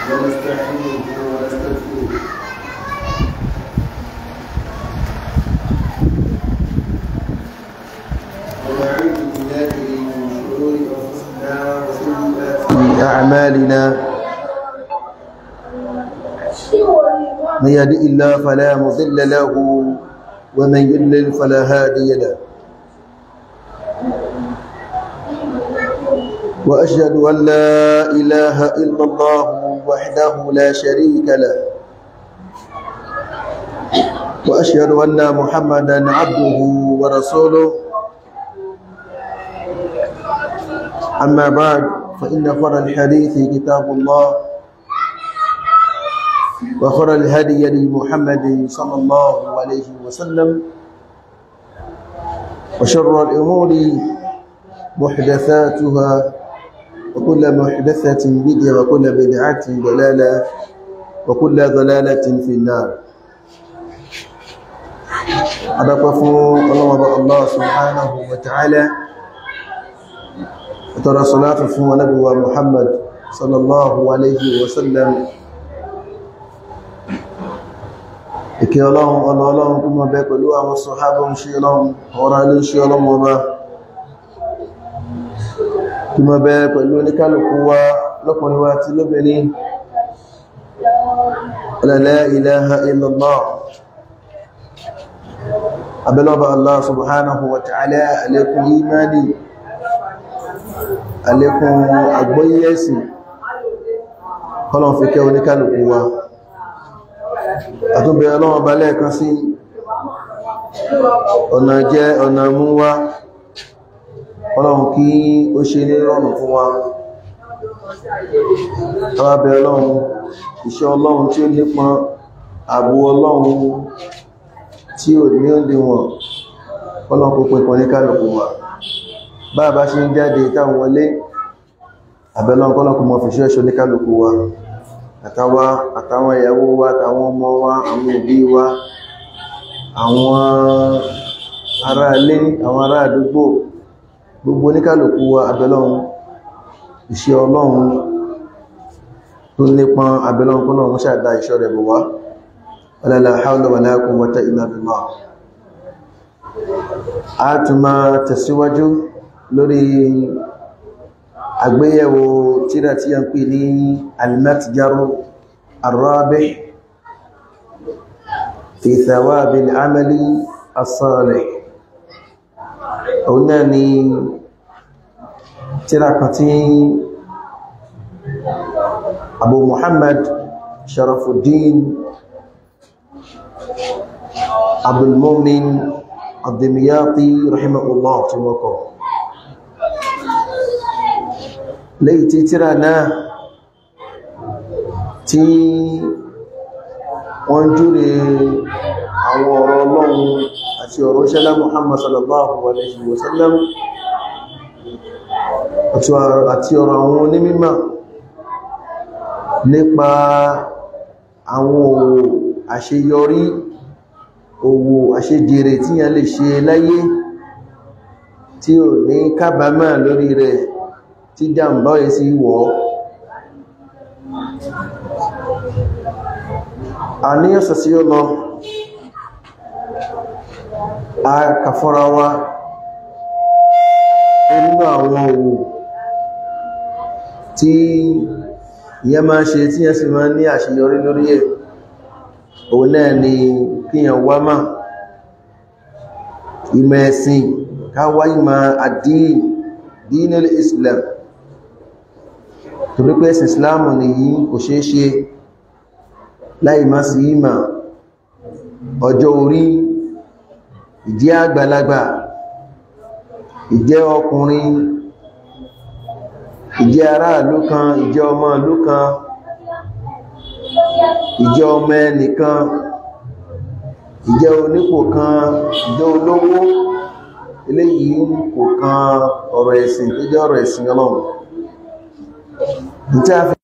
ونستعينه ونستغفره ونعوذ بالله من شرور انفسنا وسيئات اعمالنا من يهدئ الله فلا مضل له ومن يضلل فلا هادي له وأشهد أن لا إله إلا الله وحده لا شريك له وأشهد أن محمدا عبده ورسوله أما بعد فإن خر الحديث كتاب الله وخر الهدي لمحمد صلى الله عليه وسلم وشر الأمور محدثاتها وكل محدثة بدعة وكل بدعة ضلالة وكل ضلالة في النار أدقفوا الله الله سبحانه وتعالى وترى صلاة فهو نبوة محمد صلى الله عليه وسلم ìkẹ́ ọlọ́run ọlọ́run kú mọ́ bẹ pẹ̀lú àwọn sọ̀hábọ̀ ń ṣe ọlọ́run ọ̀rọ̀ ilé ṣe ọlọ́run ọba kí mọ́ bẹ pẹ̀lú oníkálùkù wa lọ́kùnrin wa ti lóbìnrin la ilaha illallah abẹ́lọ́bà Allah subhanahu wa ta'ala alékún imani alékún agbóyẹ́sì kọlọ̀n fi kẹ́ oníkálùkù wa àtúnbẹ̀ ọlọ́wọ́ bá lẹ́ẹ̀kan sí ọ̀nà jẹ́ ọ̀nà mú wá ọlọ́run kí ó ṣe ní rọrùn fún wa àwábẹ̀ ọlọ́run ìṣẹ́ ọlọ́run tí ó nípọn ààbò ọlọ́run tí ò ní òdíwọ̀n ọlọ́run kò pẹ̀pọ̀ ní kálùkù wa bá bá ṣe ń jáde táwọn wọlé àbẹ̀lọ́run kọ́lọ́kù mọ̀ fìṣẹ́ ṣe ní kálùkù wa àtàwà àtàwọn ìyàwó wa àtàwọn ọmọ wa àwọn òbí wa àwọn ará ilé àwọn ará àdúgbò gbogbo oníkàlùkù wa abẹ́lọ́run iṣẹ́ ọlọ́run tó nípọn abẹ́lọ́run kọ́nà wọ́n ṣàdá iṣẹ́ rẹ̀ bọ̀ wá wala hawla wala quwwata illa billah a tún máa tẹ̀síwájú lórí àgbéyẹ̀wò tírà tí a ń pè ní al-matjaru ar-rabih fi thawabi al-amali as-salih òun náà ni tírà kan tí Abu Muhammad Sharafuddin Abdul Mu'min Ad-Dimyati rahimahullah tí wọ́n kọ lẹ́yìn tí tírà náà tí wọ́n júre àwọn ọ̀rọ̀ Ọlọ́run àti ọ̀rọ̀ ṣẹlá Muhammad sallallahu alaihi wasallam àti ọ̀rọ̀ àwọn onímímọ̀ nípa àwọn òwò àṣeyọrí òwò àṣejèrè tí yàn lè ṣe láyé tí ò ní kábàámà lórí rẹ̀ tí jàmbá ẹ̀ sí wọ́ àníyànsà sí ó lọ a kàfọ́ra wa nínú àwọn òwò tí ìyẹn máa ṣe tí yẹn sì máa ní àṣeyọrí lórí ẹ̀ òun náà ni kíyàn wá máa ìmọ̀ ẹ̀sìn káwá ìmọ̀ àdín dínil Islam torí pé ẹ̀sìn Islam nìyí kò ṣeé ṣe láì má sí ìmọ̀ ọjọ́ orí ìjẹ́ àgbàlagbà ìjẹ́ ọkùnrin ìjẹ́ aráàlú kan ìjẹ́ ọmọ ìlú kan ìjẹ́ ọmọ ẹnìkan ìjẹ́ onípò kan ìjẹ́ olówó eléyìí kò kan ọ̀rọ̀ ẹ̀sìn tó jẹ́ ọ̀rọ̀ ẹ̀sìn Ọlọ́run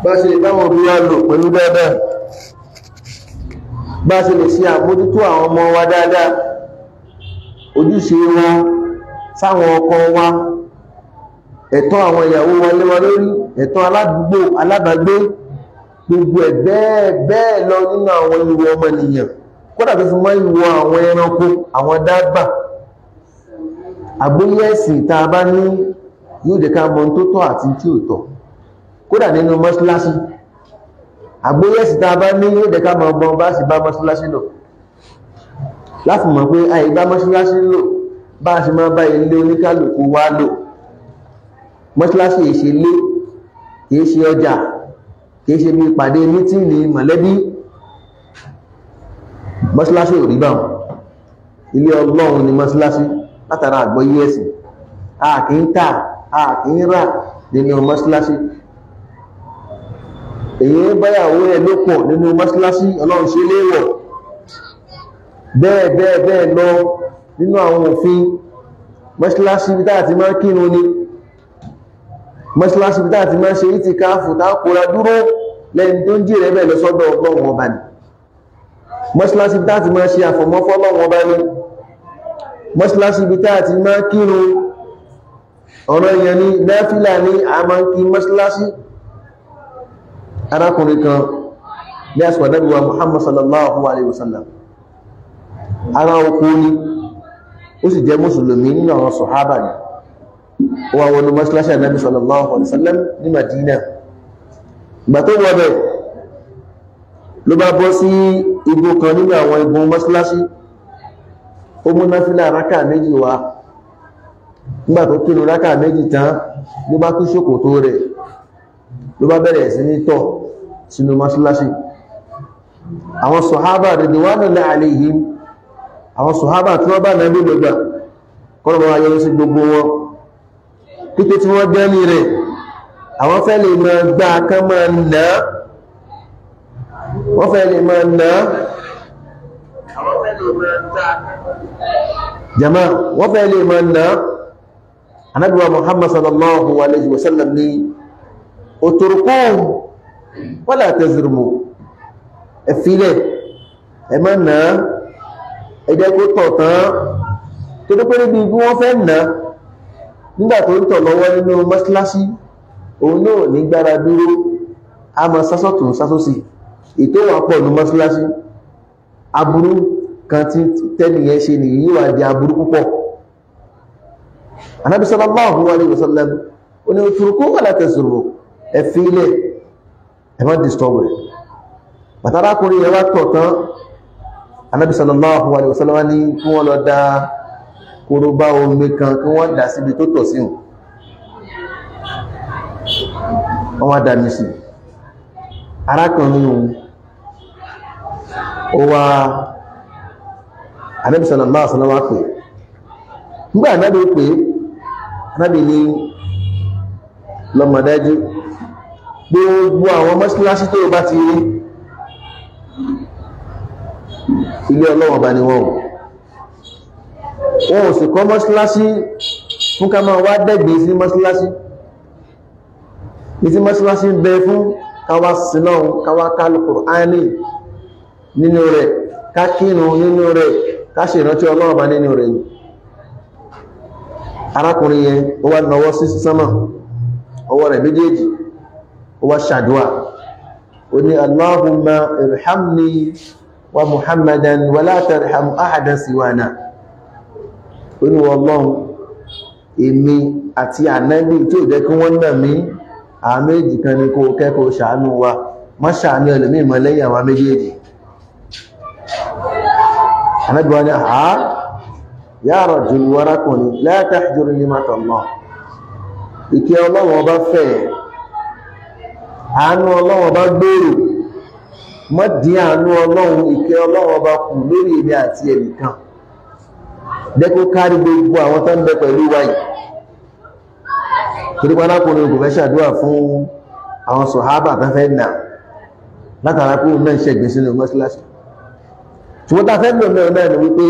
bá ṣe lè báwọn òbí wa lò pẹ̀lú dáadáa bá ṣe lè ṣe àmójútó àwọn ọmọ wa dáadáa ojúṣe wọn sáwọn ọkọ wa ẹ̀tọ́ àwọn ìyàwó wa lé wa lórí ẹ̀tọ́ aládùúgbò alábàgbé gbogbo ẹ̀ bẹ́ẹ̀ bẹ́ẹ̀ lọ nínú àwọn ìwọ ọmọnìyàn kódà tó fi mọ́ ìwọ àwọn ẹranko àwọn dábà àgbóyé ẹ̀sìn tá a bá ní yóò jẹ́ ká mọ̀ tó tọ́ àti tí ò tọ́ kódà nínú mọ́ṣíláṣí àgbóyé ẹ̀sìn tá a bá ní yóò jẹ́ ká mọ̀ ọgbọ́n bá sì bá mọ́ṣíláṣí lò láti mọ̀ pé àyè bá mọ́ṣíláṣí lò bá a ṣe máa bá ilé oníkálùkù wá lò mọ́ṣíláṣí yìí ṣe lé kìí ṣe ọjà kìí ṣe bí ìpàdé mítìnì mọ̀lẹ́bí mọ́ṣíláṣí ò rí bá wọn ilé ọlọ́run ni mọ́ṣíláṣí látara àgbọ́yé ẹ̀sìn a kì í tà a kì í rà nínú mọ́ṣíláṣí èyí báyàwó ẹ̀ ló pọ̀ nínú mọ́ṣíláṣí ọlọ́run ṣe léèwọ̀ bẹ́ẹ̀ bẹ́ẹ̀ bẹ́ẹ̀ lọ nínú àwọn òfin mọ́ṣíláṣí bí táà ti máa kírun ni mọ́ṣíláṣí bí táà ti máa ṣe ìtìkáàfù táàkùnra dúró lẹ́yìn tó ń jèrè bẹ́ẹ̀ lọ sọ́dọ̀ ọlọ́run ọba ni mọ́ṣíláṣí bí táà ti máa ṣe àfọ̀mọ́fọ́ ọlọ́run ọba ni mọ́ṣíláṣí bí táà ti máa kírun ọ̀rọ̀ èèyàn ni náfílà ní a máa ń kí mọ́ṣíláṣí arákùnrin kan ní àsìkò Ànábì wa Muhammad sallallahu alaihi wasallam ara oko ni ó sì jẹ́ mùsùlùmí nínú àwọn sọ̀hábà ni ó wà wọnú mọ́ṣíláṣí Ànábì sallallahu alaihi wasallam ní Madina ìgbà tó wọ́ bẹ̀ ló bá bọ́ sí igbó kan nínú àwọn igun mọ́ṣíláṣí ó mú náfílà rákà méjì wá nígbà tó kírun rákà méjì tán ló bá tú ṣòkòtò rẹ̀ ló bá bẹ̀rẹ̀ sí ní tọ̀ sínú mọ́ṣíláṣí àwọn sọ̀hábà ridwanullahi alaihim àwọn sọ̀hábà tí wọ́n bá nàbí lọ́gbà kọ́nà ayọ́ sí gbogbo wọn títí tí wọ́n dẹ́ni rẹ̀ àwọn fẹ́ lè máa gbá kán máa nà á wọ́n fẹ́ lè máa nà á àwọn fẹ́ lè máa gbá jama wọ́n fẹ́ lè máa nà á anábíwa muhammad sallallahu alaihi wasallam ni òtòrùkún wala tazrumu ẹ̀fílẹ̀ ẹ má nà á ẹjẹ́ kó tọ̀ tán tó tó pé níbi bí wọ́n fẹ́ nà á nígbà tó ń tọ̀ lọ́wọ́ nínú mọ́ṣíláṣí òun náà ní gbára dúró a máa sásọ̀tún sásòsì ètò wà pọ̀ ní mọ́ṣíláṣí aburú kan tí tẹ́nìyàn ṣe nìyí yóò wá di aburú púpọ̀ anábi sallallahu alaihi wasallam ó ní òtùrùkú wà látẹ̀sùrù ẹ̀fílẹ̀ ẹ̀mọ́ disturb rẹ̀ bàtàrákùnrin yẹn wá tọ̀ tán anábi sallallahu alaihi wasallam ní kí wọ́n lọ dá korobá omi kan kí wọ́n dà síbi tó tọ̀ síhùn wọ́n wá dá mi sí arákùnrin ó wá anábi sallallahu alaihi wasallam wá pè nígbà anábi pè anábi ní lọ́mọdájú gbogbo àwọn mọ́síláṣí tó bá ti rí ilé ọlọ́wọ̀n bá ní wọ́n wọ́n ò sì kọ́ mọ́síláṣí fún ká máa wá dẹ́gbẹ̀ sí mọ́síláṣí ní tí mọ́síláṣí ń bẹ fún káwá sínáà káwá kálùkù áìní nínú rẹ̀ ká kírun nínú rẹ̀ ká ṣe ìrántí ọlọ́wọ̀n bá nínú rẹ̀ arákùnrin yẹn ó wá nawọ́ sí sánmà ọwọ́ rẹ̀ méjèèjì ó wá ṣàdúwà ó ní Allahumma irhamni wa Muhammadan wa la tarham ahadan siwana ó ní Ọlọ́run èmi àti ànábì tí ò jẹ́ kí wọ́n nà mí àwọn méjì kan ní kó kẹ́kọ̀ọ́ ṣàánú wa má ṣàánú ẹlòmí mọ́ lẹ́yìn àwọn méjèèjì ànábì wa ní àá ya rajul warakùnrin la tahjur nimata Allah ìkẹ́ ọlọ́wọ́ bá fẹ́ àánú ọlọ́wọ́ bá gbèrò mọ́ dín àánú ọlọ́run ìkẹ́ ọlọ́wọ́ bá kù lórí èmi àti ẹnìkan dẹ́kó kárí gbogbo àwọn tó ń bẹ pẹ̀lú wáyìí torí panákùnrin kò fẹ́ ṣàdúrà fún àwọn sọ̀hábà tó fẹ́ nà látara kó náà ṣẹ̀gbẹ̀ sínú mọ́síláṣí ṣùgbọ́n ta fẹ́ lò náà náà ni wípé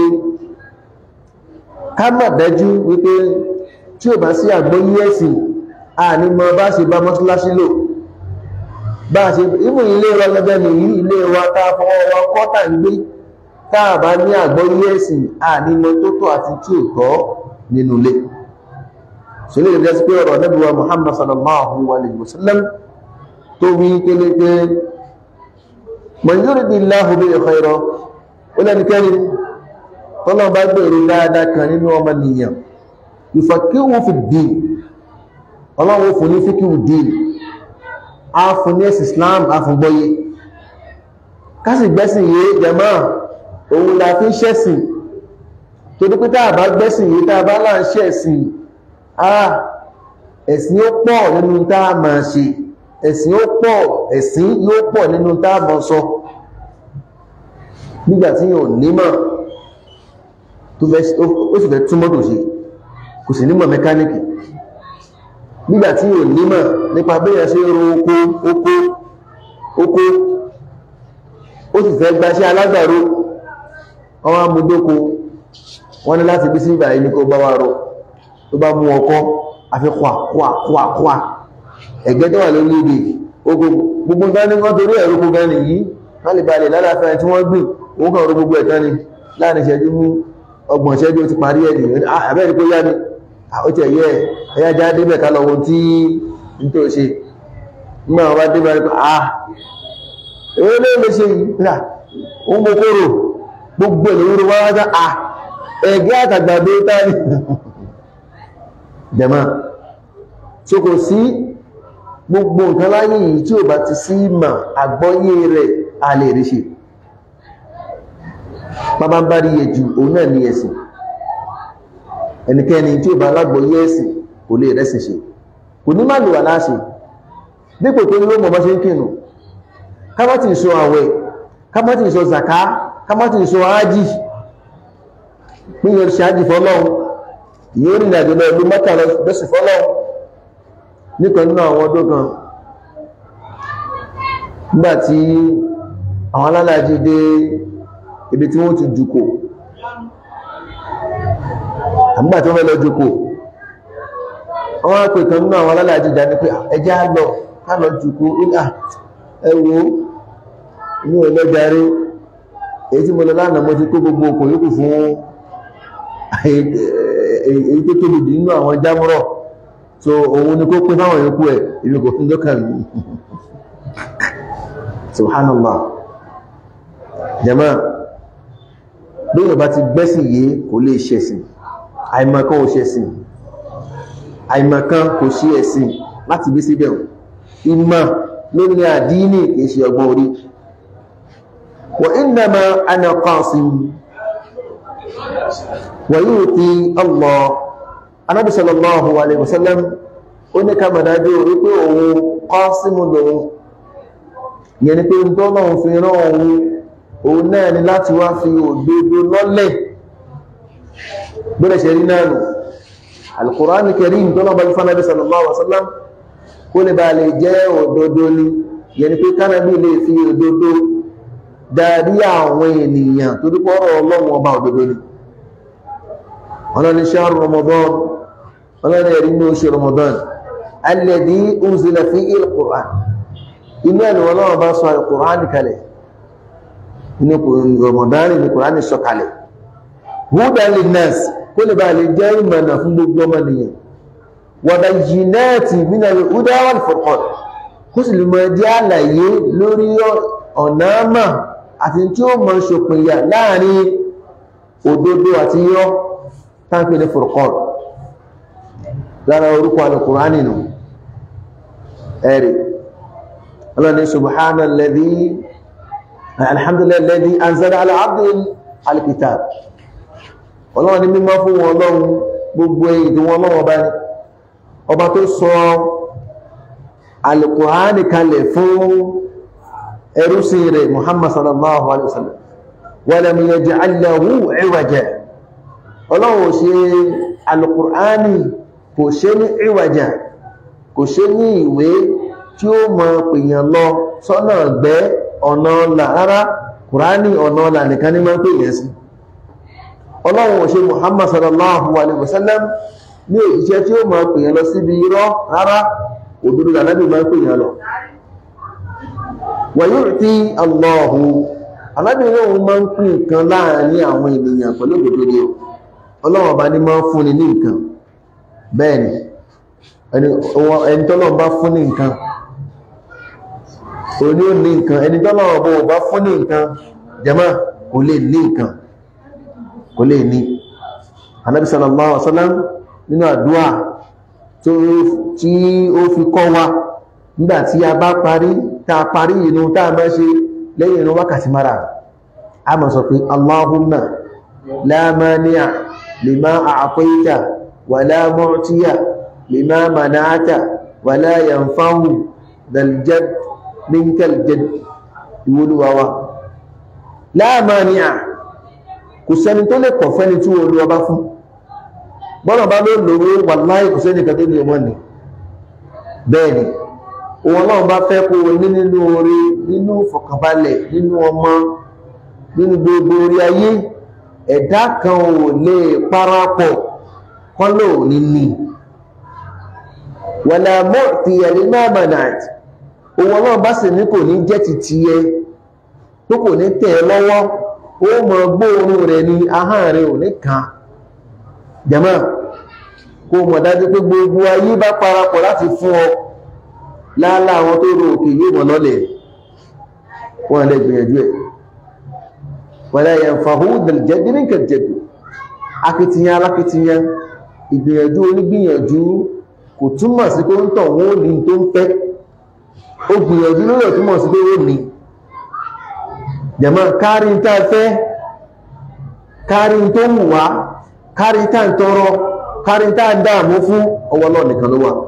ká mọ̀ dájú wípé tí ò bá sí àgbọ́yé ẹ̀sìn a ní mọ bá ṣe bá mọ́síláṣí lò bá ṣe ìmú ilé wa gẹ́gẹ́ ní ilé wa tá fọwọ́ wa kọ́tà ń gbé táà bá ní àgbọ́ ilé ẹ̀sìn ànímọ̀ tó tọ́ àti tí ò tọ́ nínú ilé ṣe lè rẹ̀ sí pé ọ̀rọ̀ Ànábì wa Muhammad sallallahu alaihi wasallam tó wí kéle pé man yuridillahu bihi khayran ó lẹ́nikẹ́ni tọ́lọ́ bá gbèrè dáadáa kan nínú ọmọ nìyàn yufaqihu fi ddin ọlọ́run fún ní fíkíwù dín a fún ní ẹ̀sì Islam a fún gbọ́yé kásì gbẹ́sìn yé jẹmọ́ òun la fi ń ṣẹ̀sìn tó dípé tàà bá gbẹ́sìn yé tàà bá láà ń ṣẹ̀sìn ah ẹ̀sìn ó pọ̀ nínú tàà máa ṣe ẹ̀sìn ó pọ̀ ẹ̀sìn yóò pọ̀ nínú tàà máa sọ nígbàtí yóò nímọ̀ tó sì fẹ́ túnmọ́ tó ṣe kò sì nímọ̀ mẹkáníkì nígbàtí ò nímọ̀ nípa bẹ́yàn ṣe ro oko oko oko ó sì fẹ́ gbaṣẹ́ alágbàro ọwọ́ amúdóko wọ́n ní láti bí sí ìgbà yìí ní kó bá wá rọ tó bá mú ọkọ́ àfi kwà kwà kwà kwà ẹ̀gbẹ́ tó wà lórí èdè oko gbogbo gani wọ́n torí ẹ̀rọ gbogbo gani yìí wọ́n lè balẹ̀ lálàáfẹ́ tí wọ́n gbìn òun kàn ro gbogbo ẹ̀tọ́ ni láàrin ìṣẹ́jú mú ọgbọ̀n ìṣẹ́jú ti parí ẹ̀dì àbẹ́rẹ́ kó yá ni ó tẹ̀ yẹ ẹ̀yà já débẹ̀ ká lọ́wọ́ tí n tó ṣe nígbà wọn bá débẹ̀ rí pé ah èwo ló lè ṣe yìí rà ó ń mú kóró gbogbo èlòwúrò wá wájá ah ẹ̀gẹ́ àtàgbàdo táni jẹ̀mọ́ tí kò sí gbogbo nǹkan láyé yìí tí ò bá ti sí mà àgbọ́yé rẹ̀ a lè rí ṣe bàbá ń bá rí yẹ ju òun náà ní ẹ̀sìn ẹnikẹ́ni tí ó bá alágbòye ẹ̀sìn kò lè rẹ́sìn ṣe kò ní má lò wà láṣe dípò tó ní ló mọ̀ bá ṣe ń kìnnù kámátì ìṣò àwẹ̀ kámátì ìṣò zaka kámátì ìṣò ájì pínyẹ̀ ṣe ájì fọ́lọ́run yóò rìn àjò lọ ìlú mẹ́ta lọ́sì fọ́lọ́run níkan nínú àwọn ọdún kan nígbàtí àwọn alálàájì dé ibi tí wọ́n ti jùkò àgbà tí wọ́n fẹ́ lọ jùkò wọ́n á pè kan nínú àwọn alálàájì dání pé ẹjá lọ ká lọ jùkò ẹwọ inú ẹlẹ́gbẹ̀rẹ́ èyí tí mo lọ lánàá mo ti kó gbogbo okò yókù fún èyí tó tóbi jù nínú àwọn jámúrọ̀ so òun ni kó pín fáwọn yòókù ẹ̀ ibi kò fún dọ́kàn mi subhanallah jama bí yorùbá ti gbẹ́sìn yìí kò lè ṣẹ̀sìn àìmọ̀kan ò ṣẹ̀sìn àìmọ̀kan kò ṣe ẹ̀sìn láti bí síbẹ̀ ìmọ̀ lórí àdínì kìí ṣe ọgbọ́n orí wa innama ana qasim wa yu'ti Allah anábì sallallahu alaihi wasallam ó ní ká mọ̀dájú wípé òun qasimu lòun yẹn ni pé ń tọ́lọ́run fi rán òun òun náà ni láti wá fi òdodo lọ́lẹ̀ bẹ́rẹ̀ ṣe rí náà nù al-Qur'an al-Karim tó náà bá ní fánàbí sallallahu alaihi wasallam kó lè bá lè jẹ́ òdodo ni yẹni pé kánàbí lè fi òdodo darí àwọn ènìyàn tó dúpọ̀ ọ̀rọ̀ ọlọ́run ọba òdodo ni ọlọ́ni shahru Ramadan ọlọ́ni ẹ̀rí ní oṣù Ramadan alladhi unzila fihi al-Qur'an inú ẹ̀nà ọlọ́run bá sọ al-Qur'an kalẹ̀ inú Ramadan ní Qur'an sọ kalẹ̀ hudan linnas kó lè bá lè jẹ́ ìmọ̀nà fún gbogbo ọmọnìyàn wa bayyinati minal huda wal furqan kó sì lè mọ̀ jẹ́ àlàyé lórí ọ̀nà àmà àti tí ó mọ̀ ṣòpinya láàrin òdodo àti yọ́ tánkì ní furqan lára orúkọ al-Qur'an nù ẹ̀rì ọlọ́ni subhanalladhi alhamdulillahi alladhi anzala ala abdihi al-kitab ọlọ́run ní mímọ́ fún wọn ọlọ́run gbogbo èdè wọn ọlọ́run ọba ní ọba tó sọ alìkùránì kalẹ̀ fún ẹrúsìn rẹ̀ muhammad sallallahu alaihi wasallam walam yaj'al lahu iwaja ọlọ́run ṣe alìkùránì kò ṣe ní iwaja kò ṣe ní ìwé tí ó mọ pèèyàn lọ sọ́nà gbẹ́ ọ̀nà ọ̀là rárá kùránì ọ̀nà ọ̀là nìkan ní máa ń pèèyàn sí ọlọ́run ò ṣe muhammad sallallahu alaihi wasallam ní òjíṣẹ́ tí ó máa pèèyàn lọ síbi irọ́ rárá òdodo lànàbì máa pèèyàn lọ wa yu'ti Allahu alábìnrin òun máa ń pín nǹkan láàrin àwọn ènìyàn pẹ̀lú òdòdó ni ọlọ́run ọba ní máa ń fúnni ní nǹkan bẹ́ẹ̀ ni ẹni tọ́lọ́run bá fún ní nǹkan òní ò ní nǹkan ẹni tọ́lọ́run ọba ò bá fún ní nǹkan jẹ́mọ́ kò lè ní nǹkan kò lè ní anábì sallallahu alaihi wasallam nínú àdúrà tí ó fi kọ́ wa nígbàtí a bá parí tá a parí inú tá a máa ṣe lẹ́yìn inú wákàtí mara a máa sọ pé allahumma la mani'a lima a'tayta wa la mu'tiya lima mana'ta wa la yanfa'u dal jadd minkal jadd ìwolúwawa la mani'a kò sẹ́ni tó lè kọ̀ fẹ́ni tí wọ́n lọ́wọ́ bá fún bọ́nà bá ló lówó wàláhì kò sẹ́ni kan tó ní ọmọ ni bẹ́ẹ̀ ni òun ọlọ́run bá fẹ́ kó ní nínú orí nínú fọ̀kànbalẹ̀ nínú ọmọ nínú gbogbo orí ayé ẹ̀dá kan ò lè parapọ̀ kọ́lọ̀ ní ní wàlá mọ́ ti ẹ̀rí náà manat òun ọlọ́run bá sì ní kò ní jẹ́ ti tiẹ̀ tó kò ní tẹ̀ ẹ́ lọ́wọ́ ó mọ gbóòórùn rẹ̀ ní ahọ́n rẹ̀ ò ní kan jẹ́mọ́ kó mọ̀ dájú pé gbogbo ayé bá parapọ̀ láti fún ọ láàlá àwọn tó rò òkè yóò mọ̀ lọ́lẹ̀ wọ́n lè gbìyànjú ẹ̀ wala yanfahu dal-jaddi minka al-jaddu akitiyan alákitiyan ìgbìyànjú onígbìyànjú kò túmọ̀ sí pé ó ń tọ̀ wọ́n ò ní tó ń fẹ́ ó gbìyànjú lórí ọ̀túnmọ̀ sí pé ó ní jẹ̀mọ́ kárí ń tá fẹ́ kárí ń tó wù wá kárí ń tá ń tọrọ kárí ń tá ń dáàmú fún ọwọ́ náà nìkan ló wà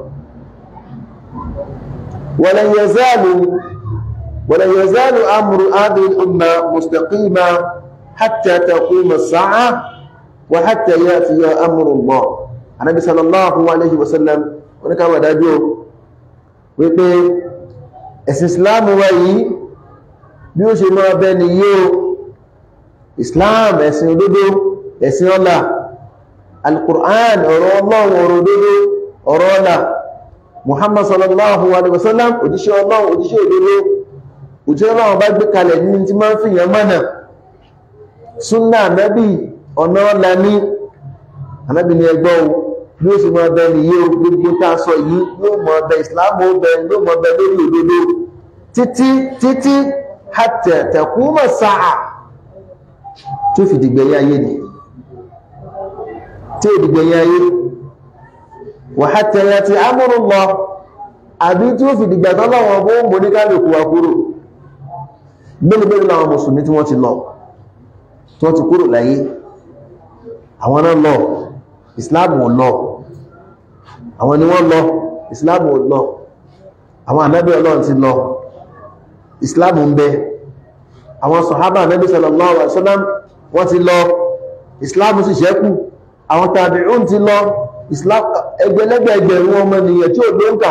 ولن يزال ولن يزال أمر هذه الأمة مستقيما حتى تقوم الساعة وحتى يأتي أمر الله النبي صلى الله عليه وسلم ونكا وداجو wípé ẹ̀sìn islam wa yìí bí ó ṣe máa bẹ ní yíò islam ẹ̀sìn òdodo ẹ̀sìn ọlá al-Qur'an ọ̀rọ̀ ọlọ́run ọ̀rọ̀ òdodo ọ̀rọ̀ ọlá muhammad sallallahu alaihi wasallam òjíṣẹ́ ọlọ́run òjíṣẹ́ òdodo òjíṣẹ́ ọlọ́run bá gbé kalẹ̀ ní tí máa ń fi yàn mọ́nà súnà nábì ọ̀nà ọ̀la ní anábì ní ẹgbọ́ o bí ó sì mọ ọbẹ̀ nìyí o gbogbo tá a sọ yìí yóò mọ ọbẹ̀ ìsìláàmù ọbẹ̀ yóò mọ ọbẹ̀ lórí òdodo títí títí hatta taquma sáà tó fi dìgbẹ̀yìn ayé ni tí ò dìgbẹ̀yìn ayé wàhátẹ̀ yàtì amúrù lọ àbí tí ó fi dìgbà tọ́lọ́wọ́ bó ń bò ní kálùkù wa kúrò mẹ́lẹ̀mẹ́lẹ̀ láwọn mùsùlùmí tí wọ́n ti lọ tí wọ́n ti kúrò láyé àwọn náà lọ ìsìláàmù ò lọ àwọn ni wọ́n lọ ìsìláàmù ò lọ àwọn ànábì ọlọ́run ti lọ ìsìláàmù ń bẹ àwọn sọ̀hábà ànábì sallallahu alaihi wasallam wọ́n ti lọ ìsìláàmù sì ṣẹ́kù àwọn tàbíùn ti lọ islam ẹgbẹ̀lẹ́gbẹ̀ ẹgbẹ̀rún ọmọ ènìyàn tí ó ló ń kà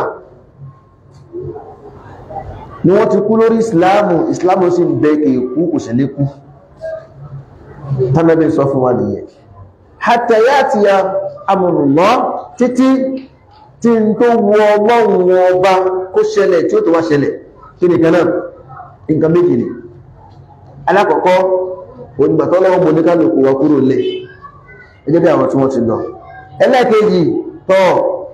ní wọ́n ti kú lórí islamu islamu sì ń bẹ èkú kò sì ní kú tánàbí sọ fún wa nìyẹn hatta ya'tiya amrullah títí tí n tó wọ ọlọ́run ọba kó ṣẹlẹ̀ tí ó tó wá ṣẹlẹ̀ kí ni kanáà nǹkan méjì ni alákọ̀ọ́kọ́ onígbàtọ́lọ́wọ́ mọ̀ ní kálùkù wa kúrò lẹ̀ gẹ́gẹ́ bí àwọn tí wọ́n ti lọ ẹlẹ́kejì tọ́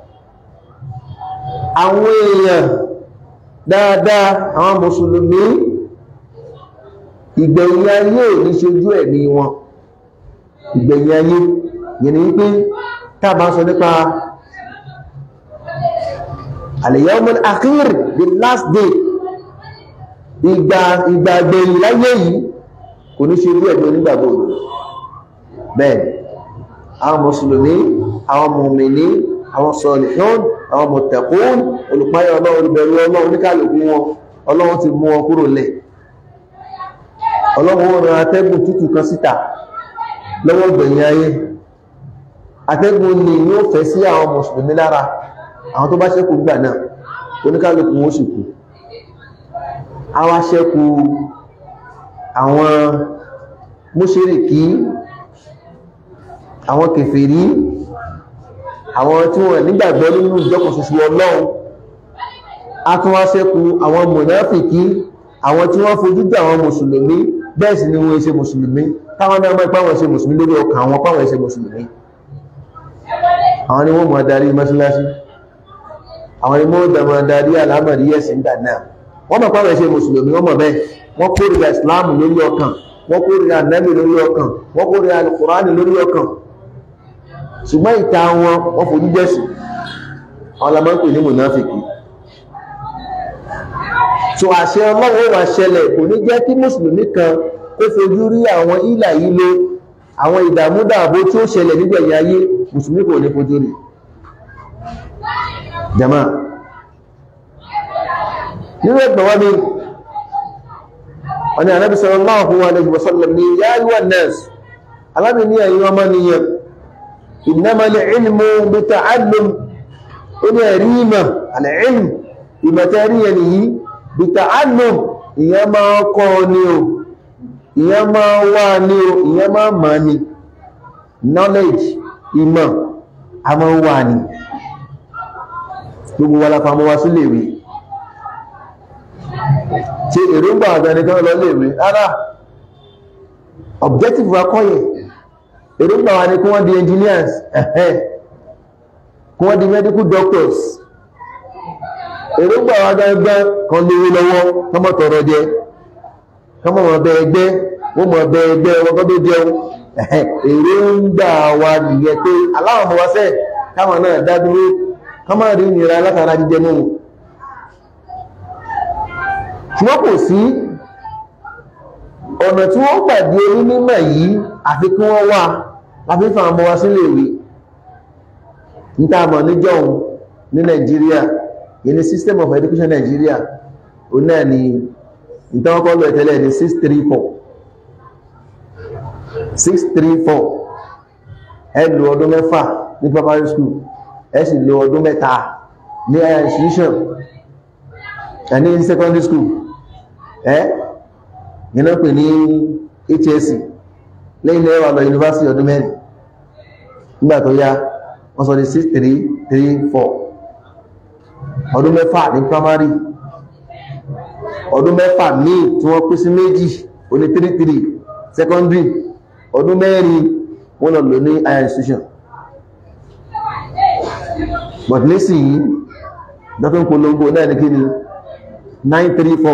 àwọn èèyàn dáadáa àwọn mùsùlùmí ìgbẹ̀yìn ayé ò ní ṣojú ẹ̀mí wọn ìgbẹ̀yìn ayé yẹn ni wípé tàbá sọ nípa al-yawmul akhir the last day ìgbà ìgbàgbẹ̀yìn láyé yìí kò ní ṣojú ẹ̀mí onígbàgbọ́ òdòdó bẹ́ẹ̀ àwọn mùsùlùmí àwọn mùmìní àwọn sọ̀lìhún àwọn mùtẹ̀kún olùpáyà ọlọ́run olùbẹ̀rù ọlọ́run oníkàlùkù wọn ọlọ́run ti mú wọn kúrò lẹ̀ ọlọ́run wọn rán atẹ́gùn tútù kan síta lọ́wọ́ gbẹ̀yìn ayé atẹ́gùn ni yóò fẹ́ sí àwọn mùsùlùmí lára àwọn tó bá ṣẹ́kù gbà náà oníkàlùkù wọn sì kú àwọn aṣẹ́kù àwọn mùṣírìkí àwọn kèfèrí àwọn tí wọ́n nígbàgbọ́ nínú ìjọkùn ṣoṣo ọlọ́run a tún wá ṣẹ́kù àwọn mùnáfìkí àwọn tí wọ́n fojú jẹ́ àwọn mùsùlùmí bẹ́ẹ̀ sì ni wọ́n ṣe mùsùlùmí táwọn náà mọ́ ipá wọn ṣe mùsùlùmí lórí ọkàn àwọn pàwọn ṣe mùsùlùmí àwọn ni wọ́n mọ̀ darí mọ́sálásí àwọn ni wọ́n dàmọ̀ darí àlámọ̀rí ẹ̀sìn gbà náà wọ́n mọ̀ pàwọn ṣe mùsùlùmí wọ́n mọ̀ bẹ́ẹ̀ wọ́n kórìíra ìsìláàmù lórí ọkàn wọ́n kórìíra nẹ́bì lórí ọkàn wọ́n kórìíra alukùránì lórí ọkàn ṣùgbọ́n ìta wọn wọ́n fojú jẹ́sì àwọn lamọ́ ń pè ní mùnáfìkì so àṣẹ ọlọ́run wà ṣẹlẹ̀ kò ní jẹ́ kí mùsùlùmí kan kó fojú rí àwọn ìlà yìí lé àwọn ìdàmúdàbò tí ó ṣẹlẹ̀ nígbẹ̀yìn ayé mùsùlùmí kò ní fojú rí jama nínú ẹgbẹ̀ wọ́n ni ọ̀nà Ànábì sallallahu alaihi wasallam ni ya ayyuhan nas alábi ní ẹ̀yin ọmọ nìyẹn innamal ilmu bita'allum ó ní ẹ̀rí ìmọ̀ al-ilm ìmọ̀tẹ́rí ẹni yìí bita'allum ìyẹn máa kọ́ ní o ìyẹn máa wá ní o ìyẹn máa mọ̀ ní knowledge ìmọ̀ a máa wà ní gbogbo wa lápá mọ́ wá sí lèwe tí èròǹgbà àgbẹnikan lọ lèwe rárá objective wa kọ́yẹ̀ èròǹgbà wa ni kí wọ́n di engineers ẹ̀hẹ́ kí wọ́n di medical doctors èròǹgbà wa gẹ́gẹ́ kan lówó lọ́wọ́ kọ́mọ̀ tọrọ jẹ kọ́mọ̀ mọ̀ bẹ ẹgbẹ́ wọ́n mọ̀ bẹ ẹgbẹ́ wọn kọ́ tó jẹun èròǹgbà wa nìyẹn pé aláwọ̀ mọ̀ wá sẹ́ káwọn náà dá dúró kọ́mọ̀ rí ìnira látara jíjẹ mú ṣùgbọ́n kò sí ọ̀nà tí wọ́n pàdé onímọ̀ yìí àfi kí wọ́n wà láfi fa ọmọ wa sílé ìwé níta àmọ̀ níjọ́un ní Nàìjíríà yìí ni system of education Nàìjíríà ó náà ni ìtawọ́kọ́ lọ ìtẹ́lẹ̀ ní 634 634 ẹ lò ọdún mẹ́fà ní primary school ẹ sì lò ọdún mẹ́ta ní higher institution ẹni ní secondary school ẹ́ yìí pè ní HSC lẹ́yìn lẹ́wà lọ university ọdún mẹ́rin nígbà tó yá wọ́n sọ di 6334 ọdún mẹ́fà ní primary ọdún mẹ́fà míì tí wọ́n pín sí méjì oní 33 secondary ọdún mẹ́rin wọ́n lọ lò ní higher institution but nísìnyí dọ́tún polongo náà ní kí ni 934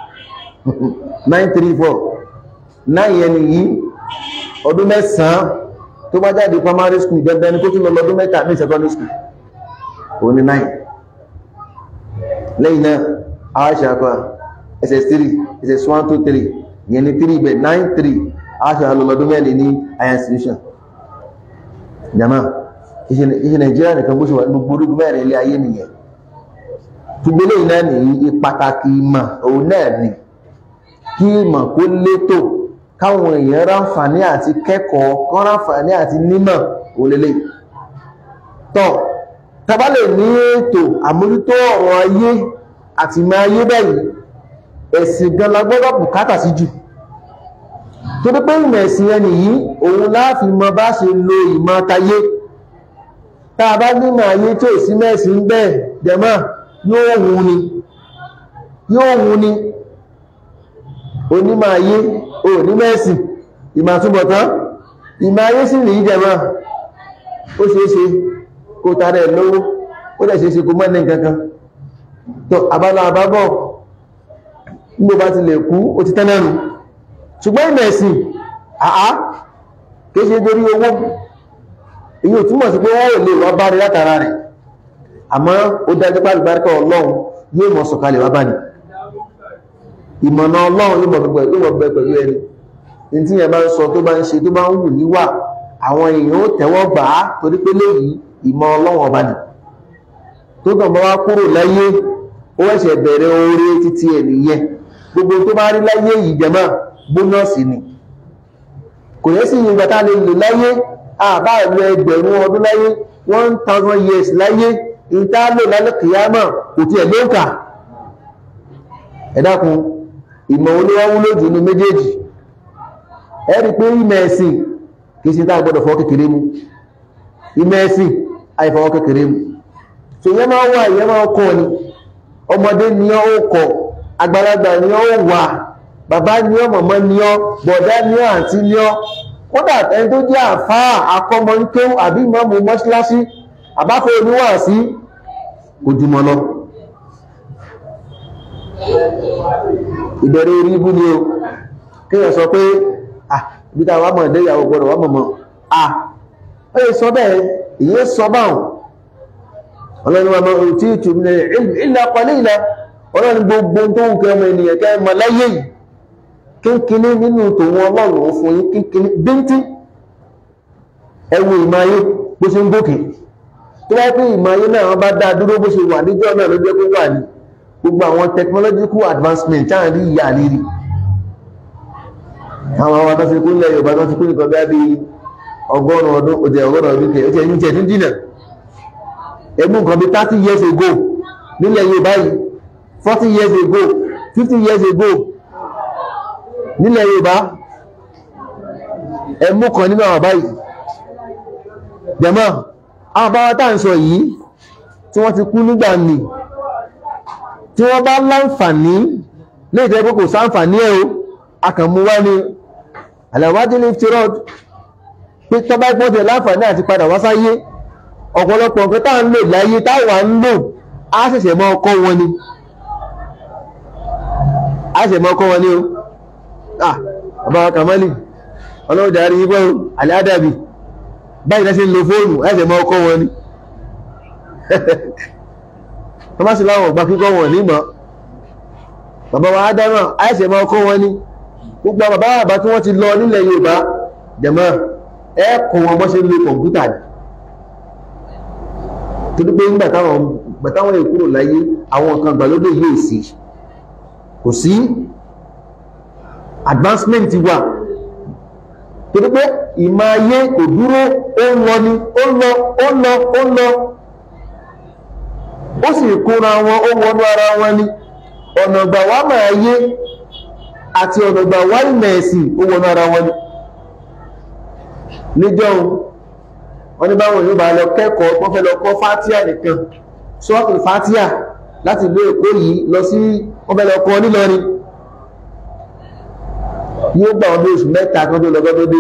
934 9 yẹn nìyí ọdún mẹ́sàn-án tó bá jáde primary school dandan ní kó tún lọ lọ́dún mẹ́ta ní secondary school ó ní 9 lẹ́yìn náà aṣa àpá ss3 ss1 2 3 yẹn ni 3 bẹ̀ 9 3 aṣa lọ́lọ́dún mẹ́rin ní higher institution jama iṣẹ́ Nàìjíríà nìkan bó ṣe wà ní gbogbo orúkú mẹ́rin ilé ayé nìyẹn túgbélé iná ní pàtàkì ìmọ̀ òun náà ni kí ìmọ̀ kó létò káwọn èèyàn ráǹfààní àti kẹ́kọ̀ọ́ kán ráǹfààní àti nímọ̀ òlélẹ̀ tọ́ tàbálẹ̀ ní ètò àmójútó ọ̀rọ̀ ayé àti ìmọ̀ ayé báyìí ẹ̀sìn gan la gbọ́dọ̀ bùkátà sí jù tó dé pé ìmọ̀ ẹ̀sìn ẹni yìí òun láàfin mọ bá ṣe lo ìmọ̀ tayé tá a bá nímọ̀ ayé tí ò sí mẹ́sìn bẹ́ẹ̀ jẹ̀mọ́ yóò wù ní yóò wù ní onímọ̀ ayé onímẹ̀ẹ̀sì ìmọ̀ àtúbọ̀tán ìmọ̀ ayé sì rí ìjẹmọ́ ó ṣeéṣe kó tààrẹ lówó ó dẹ̀ ṣeéṣe kó mọ́ ní kankan tó àbálọ àbábọ̀ nígbò bá ti lè kú ó ti tẹ́lẹ̀rù ṣùgbọ́n ìmẹ̀ẹ̀sì àá kéṣe torí owó èyí ò túmọ̀ sí pé wọ́n ò lè wá bá rí látara rẹ̀ àmọ́ ó dájú pé àlùbáríkà ọlọ́run yóò mọ̀ sọ̀kalẹ̀ wá bá ní ìmọ̀nà ọlọ́run yóò mọ̀ bẹ pẹ̀lú ẹni ní tí yẹn bá ń sọ tó bá ń ṣe tó bá ń wù níwà àwọn èèyàn ó tẹ́wọ́ gbà á torí pé léyìí ìmọ̀ ọlọ́run ọba nì tó kàn bá wá kúrò láyé ó ẹ̀ṣẹ̀ bẹ̀rẹ̀ oore títí ẹ̀ nìyẹn gbogbo tó bá rí láyé yìí jẹ́mọ́ bónọ́ọ̀sì ni kò yẹ sí ìgbà tá a lè lò láyé àbá ìlú ẹgbẹ̀rún ọdún láyé one thousand years láyé ìta lò lálẹ́ kìyàmọ̀ kò tí ẹ̀ ló ń kà ẹ dákun ìmọ̀ olówó lójú ní méjèèjì ẹ rí pé ìmọ̀ ẹ̀sìn kìí sí táà gbọ́dọ̀ fọwọ́ kékeré mú ìmọ̀ ẹ̀sìn àìfọwọ́ kékeré mú so yẹ máa wà yẹ máa kọ́ ni ọmọdé ni ó kọ́ àgbàlagbà ni ó wà bàbá ni ó mọ̀mọ́ ni ó bọ̀dá ni ó àǹtí ni ó kódà ẹni tó jẹ́ àfáà akọ́mọ ń kéwú àbí ìmọ̀mù mọ́ṣíláṣí àbáfẹ́ oníwàásí ojúmọ́ lọ ìbẹ̀rẹ̀ orí ibú ni o kíyàn sọ pé ah ibi tá wà mọ̀ ìdẹ́yàwó gbọ́dọ̀ wà mọ̀mọ́ ah ó yẹ sọ bẹ́ẹ̀ èyí sọ báwọn ọlọ́run wa máa tí ìtù ní ilẹ̀ apalẹ́ ilẹ̀ ọlọ́run gbogbo tó ń kẹ́ ọmọ ènìyàn kẹ́ mọ̀ láyé yìí kínkíní nínú tòun ọlọ́run ó fún yín kínkíní bíntín ẹwù ìmáyé bó ṣe ń gòkè tó wáyé pé ìmáyé náà wọ́n bá dá dúró bó ṣe wà níjọ́ náà ló jẹ́ kó wà ní gbogbo àwọn technological advancement táwọn rí ìyá rírí àwọn àwọn atọ́sí kú nílẹ̀ Yorùbá tó ti kú nìkan bí i ọgọ́rùn ọdún òtẹ̀ ọgọ́rùn ọdún kẹ ó ti ẹ̀yìn tẹ̀ ní dínà ẹgbùn kan bí 30 years ago nílẹ̀ Yorùbá yìí 40 years ago 50 years ago nílẹ̀ Yorùbá ẹmú kan nínú àwọn báyìí jẹmọ́ àwọn bá wátà ń sọ yìí tí wọ́n ti kú nígbà nì tí wọ́n bá láǹfààní lè jẹ́ pé kò sáǹfààní ẹ̀ o akàmú wá ní àlàwájú ní tirod pé tọ́bá ìpọ́tẹ̀ láǹfààní àti padà wá sáyé ọ̀pọ̀lọpọ̀ nǹkan tá ń lò láyé táwà ń lò á ṣẹ̀ṣẹ̀ mọ́ ọkọ́ wọn ni á ṣẹ̀ṣẹ̀ mọ́ ọkọ́ wọn ni o ah ọba kàmálì ọlọ́run jàrí yípo aládàbì báyìí lẹ́sẹ̀ ń lo fóònù á ṣẹ̀ṣẹ̀ mọ́ ọkọ́ wọn ni wọ́n bá sì láwọn ọgbà kíkọ́ wọn nímọ̀ bàbá wa ádámà á ṣẹ̀ṣẹ̀ mọ́ ọkọ́ wọn ni gbogbo àwọn bàbá bàbá tí wọ́n ti lọ nílẹ̀ Yorùbá jẹ̀mọ́ ẹ̀kọ́ wọn bọ́ ṣe ń lo kọ̀ǹpútà torí pé nígbà táwọn èkúrò láyé àwọn nǹkan gbàlódé yìí sí kò sí advancement wà torí pé ìmọ̀ ayé kò dúró ó ń lọ ni ó ń lọ ó ń lọ ó ń lọ ó sì kúnra wọn ó wọnú ara wọn ni ọ̀nà ìgbà wá máa yé àti ọ̀nà ìgbà wá ìmọ̀ ẹ̀sìn ó wọnú ara wọn ni níjọ́ wọ́n ní báwọn yóò bá lọ kẹ́kọ̀ọ́ wọ́n fẹ́ lọ kọ́ fátíà nìkan sọ́ọ̀tù fátíà láti ìlú Èkó yìí lọ sí wọ́n fẹ́ lọ kọ́ nílọrin yóò gbà wọn bí oṣù mẹ́ta kan tó lọ́gọ́ tó dé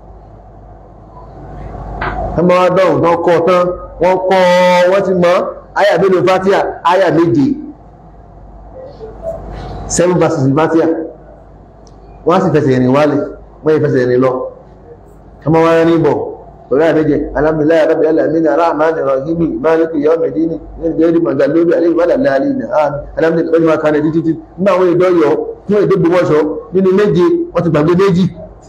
ọmọ wa dọ̀hùn tán kọ́ tán wọ́n kọ́ wọ́n ti mọ̀ àyà mélòó fátíà àyà méje seven verses fátíà wọ́n á sì fẹsẹ̀ rìn wálẹ̀ wọ́n yẹ fẹsẹ̀ rìn lọ ọmọ wa rìn bọ̀ pẹ̀lú àmẹ́jẹ alhamdulillah rabbil alamin arrahman arrahim maliki yawmid din ní gẹ́gẹ́ mọ̀gá lórí àlejò wàlà láàrin ní àmì alhamdulillah pẹ̀lú máa kàrẹ̀ títí nígbà àwọn èdè ọyọ fún èdè gbọmọṣọ nínú méje wọ́n ti gbàgbé méjì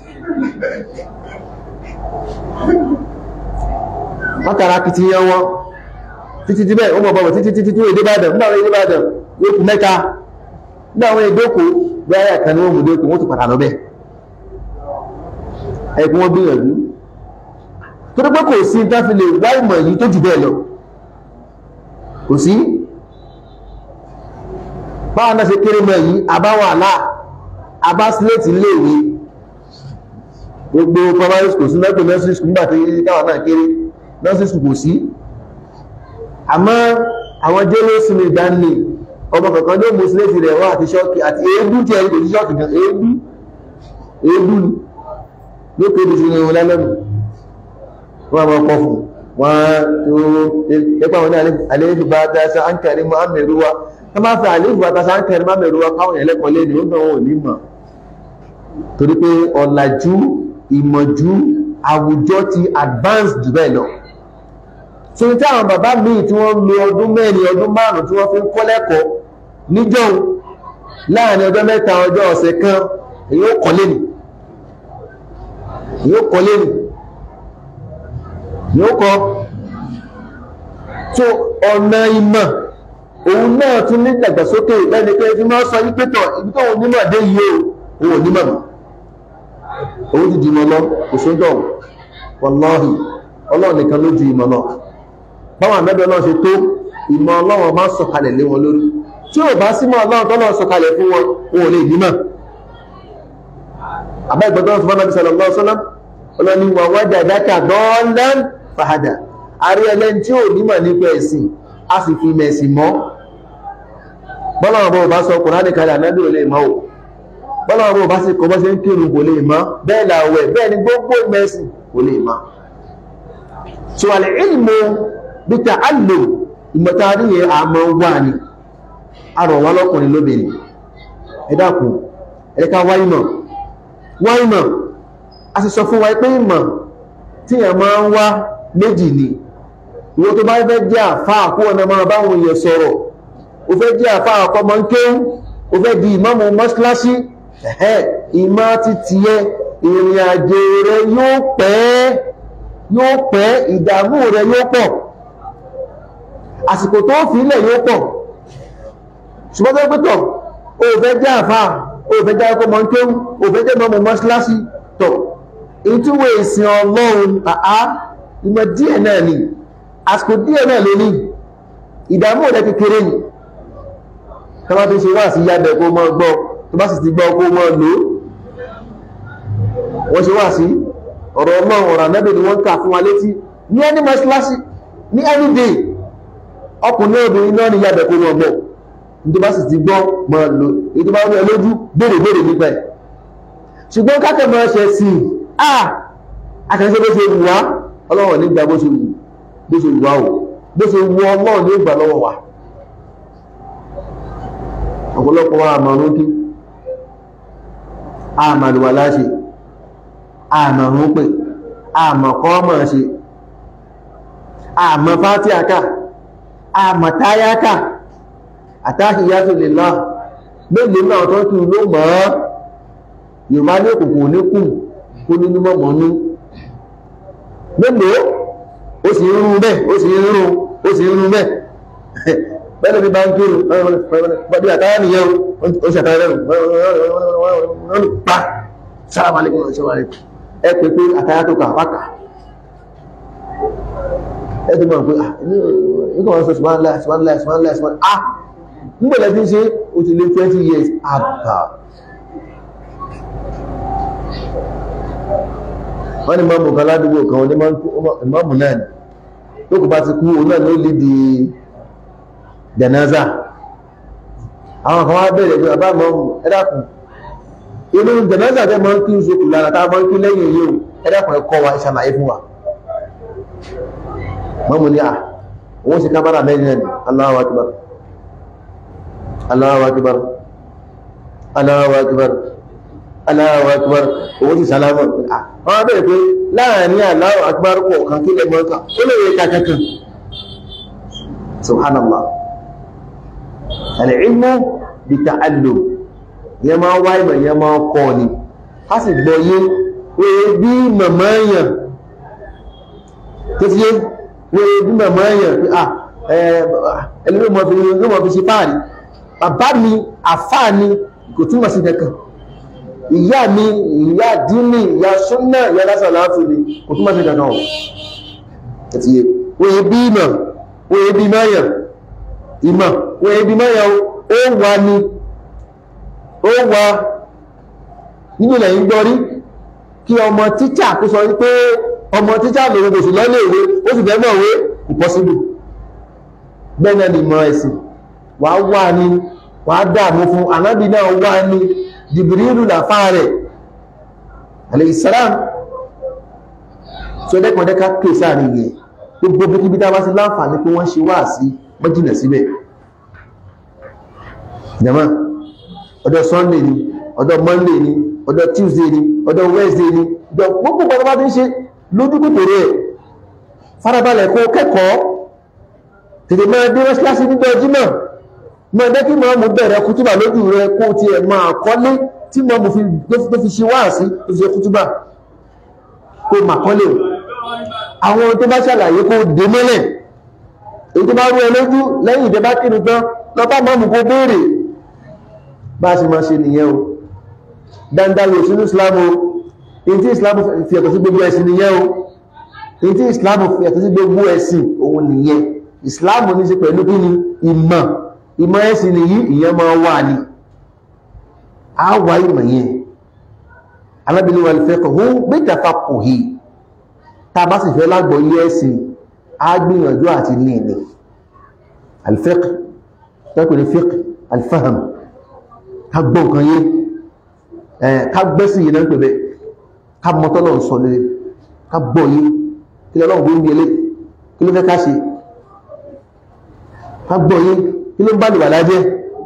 wọ́n tara kìtì yẹn wọn títí tí bẹ́ẹ̀ ó mọ̀ bọ̀bọ̀ títí títí tí èdè bàdàn nígbà àwọn èdè bàdàn yóò kù mẹ́ta nígbà àwọn èdè òkú bí ayé àkàn ni wọ́n mú dé òkú wọ́n ti padà lọ bẹ́ẹ̀ ẹ̀kún wọn gbìyànjú torí pé kò sí tá fi lè wá ìmọ̀ yìí tó jù bẹ́ẹ̀ lọ kò sí báwọn náà ṣe kéré mọ̀ yìí àbáwọn àlá àbá sílẹ̀tì léèwé gbogbo primary school sí mẹ́pẹ̀ nursery school nígbà tí káwọn náà kéré nursery school kò sí àmọ́ àwọn jẹ́lẹ́ sinmi ìdánilè ọmọ kankan ló mú sílẹ̀tì rẹ̀ wá àti ṣọ́ọ̀kì àti èébú tí ẹni kò sí ṣọ́ọ̀kì gan èébú èébú ni ló kéde sí ní ọlẹ́lẹ́nu wọ́n máa kọ́ fún wọ́n tó ẹgbà wọn ní àléébù bá dáṣà ń kẹrí mọ́ àmẹ́rúwá tó máa fi àléébù bá dáṣà ń kẹrí mọ́ àmẹ́rúwá káwọn ẹlẹ́kọ̀ọ́ lé ní ó náà ò ní mọ̀ torí pé ọ̀làjú ìmọ̀jú àwùjọ ti advance jù bẹ́ẹ̀ lọ so tí àwọn bàbá míì tí wọ́n lo ọdún mẹ́rin ọdún márùn tí wọ́n fi ń kọ́ lẹ́kọ̀ọ́ níjọ́ láàrin ọjọ́ mẹ́ta ọjọ́ ọ̀sẹ̀ kan èyí ó kọ́ lẹ́nu èyí ó kọ́ lẹ́nu yóò kọ́ tó ọ̀nà ìmọ̀ òun náà tún ní ìdàgbàsókè lẹ́ni pé tí wọ́n sọ wípé tọ̀ ibi tó òun nímọ̀ dé yìí o òun nímọ̀ mọ̀ òun ti dìmọ̀ lọ kò sójọ́ wọlọ́hì ọlọ́run nìkan ló ju ìmọ̀ lọ báwọn àmẹ́bẹ̀ náà ṣe tó ìmọ̀ ọlọ́run máa sọ̀kalẹ̀ lé wọn lórí tí ò bá símọ̀ ọlọ́run tọ́lọ́ sọ̀kalẹ̀ fún wọn òun ò lè nímọ̀ àbẹ́ ìgbọ́dọ̀ sọ fún anábìsọ̀ lọ́wọ́ sọ́lá ọlọ́ni wà wájà dákà dọ́ọ̀lán fàhádà àrí ẹlẹ́ni tí ò nímọ̀ nípa ẹ̀sìn a sì fi mẹ̀sìn mọ́ bọ́lọ́wọ́ bọ́ bá sọ kùránì kalẹ̀ ànábì ò lè mọ́ ò bọ́lọ́wọ́ bọ́ bá sì kọ́ bọ́ sí ń kírun kò lè mọ́ bẹ́ẹ̀ làwẹ̀ bẹ́ẹ̀ ni gbogbo mẹ́sì kò lè mọ́ so àlẹ́ ìlmù bí ta àlò ìmọ̀tàrí yẹn àmọ́ wà ní àrọ̀ wá lọ́kùnrin lóbìnrin ẹ dákun ẹ ká wá ìmọ̀ wá ìmọ̀ a sì sọ fún wa pé ìmọ̀ tí yẹn máa ń wá méjì ni ìwọ tó bá fẹ́ jẹ́ àfáà kó ọ̀nà máa báwọn èèyàn sọ̀rọ̀ o fẹ́ jẹ́ àfáà ọkọ̀ mọ́ ń kéwú o fẹ́ di ìmáàmù mọ́ṣíláṣí ẹ̀hẹ́ ìmọ̀ ti tiẹ̀ ìrìn àjò rẹ yóò pẹ́ yóò pẹ́ ìdààmú rẹ yóò pọ̀ àsìkò tó fi ilẹ̀ yóò pọ̀ ṣùgbọ́n tó pẹ́tọ̀ o fẹ́ jẹ́ àfáà o fẹ́ jẹ́ ọkọ̀ mọ́ ń kéwú o fẹ́ jẹ́ ìmáàmù mọ́ṣíláṣí tọ̀ ìtúwé ìsìn ọlọ́run àá ìmọ̀ díẹ̀ náà ni àsìkò díẹ̀ náà ló ní ìdààmú rẹ̀ kékeré ni kọ́má tó ṣe wá sí yábẹ̀ kó mọ́ gbọ́ tó bá sì ti gbọ́ kó mọ́ lò wọ́n ṣe wá sí ọ̀rọ̀ ọlọ́run ọ̀rọ̀ ànábì ni wọ́n kà fún wa létí ní ẹni mọ́ṣíláṣí ní any day ọkùnrin obìnrin náà ni yábẹ̀ kó mọ́ gbọ́ tó bá sì ti gbọ́ mọ́ lò èyí tó bá rí ẹ lójú béèrè béèrè nípa ẹ̀ ṣùgbọ́n kákẹ́ mọ́ ṣe sí i ah akẹ́ṣẹ́ bó ṣe wù wá ọlọ́run nígbà bó ṣe wù bó ṣe wà ó bó ṣe wù ọlọ́run ní ìgbà lọ́wọ́ wa ọ̀pọ̀lọpọ̀ wa àmàrún kí àmàlùwà láṣe àmàrún pè àmàkọ́ mọ̀ ṣe àmà fátíàkà àmà táyákà àtàhíyátò lè lọ mélòó náà tó kí ló mọ̀ ọ́ yorùbá ní òkùnkùn oníkùn kó nínú mọ̀mọ́nú mélòó ó sì ń rún bẹ́ẹ̀ ó sì ń rún ó sì ń rún bẹ́ẹ̀ bẹ́ẹ̀ bí bá ń kírun bọ́dí àtàrà nìyẹn ó sì àtàrà rẹ̀ wọ́n lè pa sáàmà lè kọ́nà ṣọ́wà rẹ̀ ẹ pé pé àtàrà tó kà wákà ẹ tó mọ̀ pé nígbà wọn sọ ṣùgbọ́nlá ṣùgbọ́nlá ṣùgbọ́nlá ṣùgbọ́nlá ah nígbà lẹ́bí ṣe ó ti lé 20 years àbà wọ́n ni mọ́mù kan ládùúgbò kan ní mọ́mù náà ni tó kò bá ti kú òun náà ló lè di jẹ̀náza àwọn kan wá bẹ̀rẹ̀ pé bàbá mọ́mù ẹ̀dàkùn inú jẹ̀náza tẹ́ mọ́ kí n ṣe kù lára táwọn mọ́ kí lẹ́yìn yóò ẹ̀dàkùn ẹ̀kọ́ wa ìṣàlàyé fún wa mọ́mù ni à òun ṣe kábàrà mẹ́rin ẹni Allahu akbar Allahu akbar Allahu akbar Allahu akbar owó ti sàlámọ̀ àwọn abẹ́rẹ̀ pé láàrin Allahu akbar pọ̀ kan kí lẹ́gbọ́n kan ó lè rẹ̀ kàkàkàn subhanallah al-ilmu bi ta'allum yẹ máa wá ìmọ̀ yẹ máa kọ́ ni a sì gbọ́ yé wéé bí màmá yàn tó ti yé wéé bí màmá yàn pé à ẹlẹ́gbẹ́ mọ̀ fi yóò mọ̀ fi ṣe fáàrí bàbá mi àfáà ni kò túmọ̀ sí kankan ìyá mi ìyá dínì ìyá súnnà ìyá lásán láàfin ni kò túnmọ̀ sí dandan ọ̀ àti wòye bí ìmọ̀ wòye bí mẹ́yà ìmọ̀ wòye bí mẹ́yà ó wà ní ó wà nínú ilẹ̀ ìgbọ́rí kí ọmọ tíṣà kó sọ wípé ọmọ tíṣà lòun kò sì lọ́lé ìwé ó sì fẹ́ mọ̀wé impossible bẹ́ẹ̀ náà ni ìmọ̀ ẹ̀sìn wà wà ní wà dààmú fún anábì náà wà ní jìbìrìlù làfá rẹ̀ aleyhisselam tó dẹ́kọ̀ọ́dẹ́ká kèsà rí yẹ gbogbo bí kíbi dáwá sí láǹfààní pé wọ́n ṣe wá sí mọ́jìnà síbẹ̀ jama ọjọ́ sunday ni ọjọ́ monday ni ọjọ́ tuesday ni ọjọ́ wednesday ni ọjọ́ gbogbo gbogbo bá ti ń ṣe lójú kòkòrò ẹ̀ farabalẹ̀ kó kẹ́kọ̀ọ́ tètè máa dé rẹ́sílásí nígbà jímọ̀ mọ́ ẹgbẹ́ kí mọ́ mú bẹ̀rẹ̀ kútúbà lójú rẹ kó ti ẹ̀ máa kọ́lé tí mọ́ mú tó fi ṣe wá sí tó fi ṣe kútúbà kó mà kọ́lé àwọn tó bá ṣàlàyé kó dé mọ́lẹ̀ èyí tó bá rú ẹ lójú lẹ́yìn ìdẹ́bá kírun tán lọ́pàá mọ́ mú kó béèrè bá ṣe máa ṣe nìyẹn o dandan lò sínú Islam o èyí tí Islam fi ẹ̀tọ́ sí gbogbo ẹ̀sìn nìyẹn o èyí tí Islam fi ẹ̀tọ́ sí gbogbo ẹ̀sìn òun nìyẹn Islam ní ṣe pẹ̀lú kí ni ìmọ̀ ìmọ̀ ẹ̀sìn nìyí ìyẹn máa wà ní a wà ìmọ̀ yẹn alábìnrin wà lè kọ̀ hún gbẹ́jà papọ̀ yìí tá a bá sì fẹ́ lágbọ̀ yí ẹ̀sìn a gbìyànjú àti ní ìní alfiqh tẹ́kù ní fiqh alfaham ká gbọ́ nǹkan yé ká gbẹ́sìn yìí náà ń pè bẹ́ ká mọ́tọ́lọ̀ ń sọ lé ká gbọ́ yé kí lọ́lọ́run gbé ń bí elé kí ló fẹ́ ká ṣe ká gbọ́ yé kí ló ń bá lùwà lájẹ́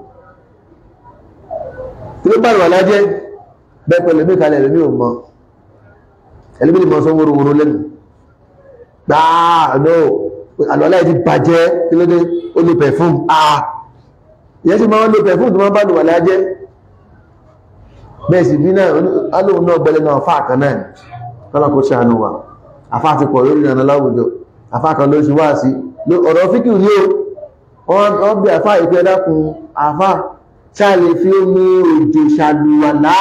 kí ló ń bá lùwà lájẹ́ bẹ́ẹ̀ pẹ̀lú mí kalẹ̀ ẹ̀lẹ́mí ò mọ́ ẹ̀lẹ́mí ni mọ́ sọ wóró lẹ́nu gbáà no àlọ́lá ẹ̀ ti bàjẹ́ kí ló dé ó lo perfume ah ìyẹn sì máa ń lo perfume tó máa bá lùwà lájẹ́ bẹ́ẹ̀ sì bí náà alóhun náà gbẹ́lẹ́ náà fáà kan náà kọ́nà kó ṣàánú wa afá ti pọ̀ lórí ìrànà láwùjọ afá kan ló ṣe wá sí ọ̀rọ̀ fíkì ní o wọ́n bí afá ìpẹ́ dákun afá ṣáà lè fi omi òjò ṣàlùwàlá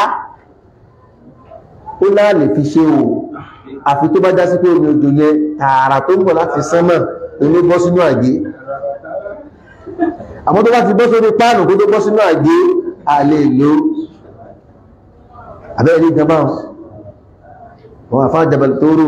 ó láà lè fi ṣe o àfi tó bá já sí pé omi òjò yẹn tààrà tó ń bọ̀ láti sánmà ilé bọ́ sínú àgé àmọ́ tó bá ti bọ́ sórí páànù kó tó bọ́ sínú àgé àlè ìlú àbẹ́rẹ́ ní ìjọba wọn àfá jabal tóóró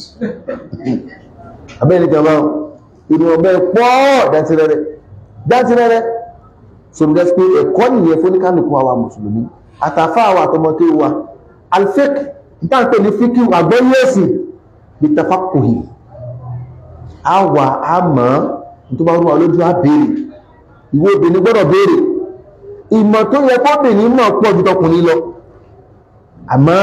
àbẹ́rẹ́ ní ìjọba inú ọgbẹ́ pọ́ dátírẹ́rẹ́ dátírẹ́rẹ́ sọ̀rọ̀ pé ẹ̀kọ́ nìyẹn fún oníkálùkù àwa mùsùlùmí àtàfà àwa àtọmọké wa alfik ìtàǹpẹ̀ ní fíkí àgbọ́yẹ̀sì bí tafakùhì àwà àmọ́ tó bá rúwà lójú àbèrè ìwé obìnrin gbọ́dọ̀ béèrè ìmọ̀ tó yẹ kọ́bìnrin mọ̀ pọ̀ ju tọkùnrin lọ àmọ́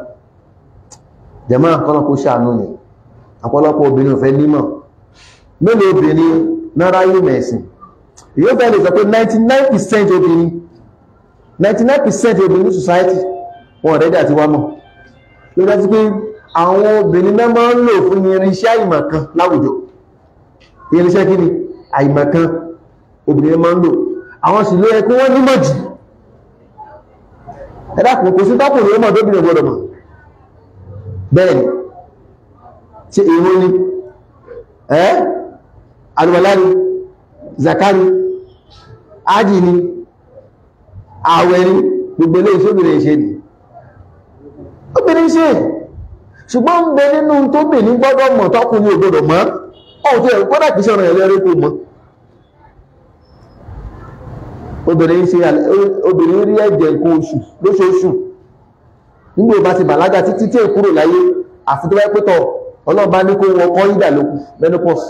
jẹmọ́ àkọ́lọ́kó ṣàánú ni àpọ̀lọpọ̀ obìnrin ò fẹ́ nímọ̀ mélòó obìnrin nára yìí mẹ̀sìn yóò bẹ́ẹ̀ lè sọ pé 99% obìnrin 99% obìnrin ní society wọn rẹ̀dẹ̀ àti wá mọ̀ ló dájú pé àwọn obìnrin náà máa ń lò fún irinṣẹ́ àìmọ̀kan láwùjọ irinṣẹ́ kí ni àìmọ̀kan obìnrin máa ń lò àwọn sì ló yẹ kí wọ́n nímọ̀ jù ẹ̀dàkùn kò sí tọ́kùnrin ọmọ tó bìnrin gbọdọ̀ mọ̀ bẹ́ẹ̀ni ṣe ìwọ ni ẹ́ alùwàlá ni zakari ájì ni àwẹ̀ ni gbogbo ilé iṣẹ́ obìnrin ṣe ni obìnrin ṣe ṣùgbọ́n ń bẹ nínú tó bìnrin gbọ́dọ̀ mọ̀ tọ́kùnrin ò gbọdọ̀ mọ̀ ọ̀hún tó yẹ kọ́dà kìí ṣe ọ̀rọ̀ ẹ̀lẹ́rẹ́ kò mọ̀ obìnrin ṣe obìnrin rí ẹ̀jẹ̀ nǹkan oṣù lóṣooṣù nígbò bá ti bàlágà títí tí èkúrò láyé àfi tó wáyé pẹ́tọ̀ ọlọ́ọ̀bá ní kó wọ́n kọ́ ìdà lókù menopause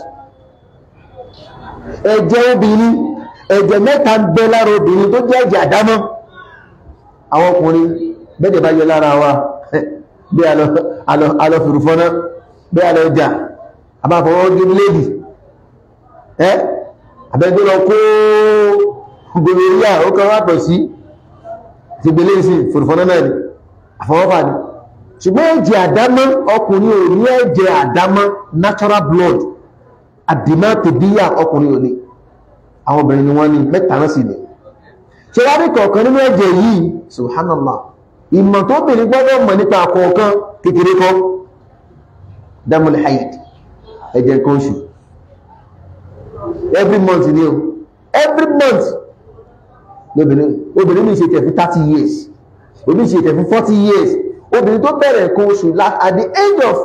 ẹ̀jẹ̀ obìnrin ẹ̀jẹ̀ mẹ́ta ń bẹ lára obìnrin tó jẹ́ ẹ̀jẹ̀ àdámọ́ àwọn ọkùnrin bẹ́ẹ̀ bá yọ lára wa bí alọ fìrùfọ́ná bí alọ ọjà àbáfọwọ́ gé léèdì ẹ́ àbẹ́gbẹ́ lọ kó gbogbo ilé ó kan wá pẹ̀ sí ti gbélé sí fòrìfọ́nà náà ni àfọwọ́fà ni ṣùgbọ́n ẹ̀jẹ̀ àdámọ́ ọkùnrin ò ní ẹ̀jẹ̀ àdámọ́ natural blood àdìmọ́ tòbíyà ọkùnrin ò ní àwọn obìnrin ni wọ́n ní mẹ́ta náà sì ní ṣe wá ní kọ̀ọ̀kan nínú ẹ̀jẹ̀ yìí subhanallah ìmọ̀ tó bìnrin gbọ́dọ̀ mọ̀ nípa kọ̀ọ̀kan kékeré kọ́ damul haid ẹ̀jẹ̀ nǹkan oṣù every month ni o every month lóbìnrin obìnrin mi ṣe tẹ̀ fún 30 years obìnrin ṣe tẹ̀ fún 40 years obìnrin tó bẹ̀rẹ̀ nǹkan oṣù at the age of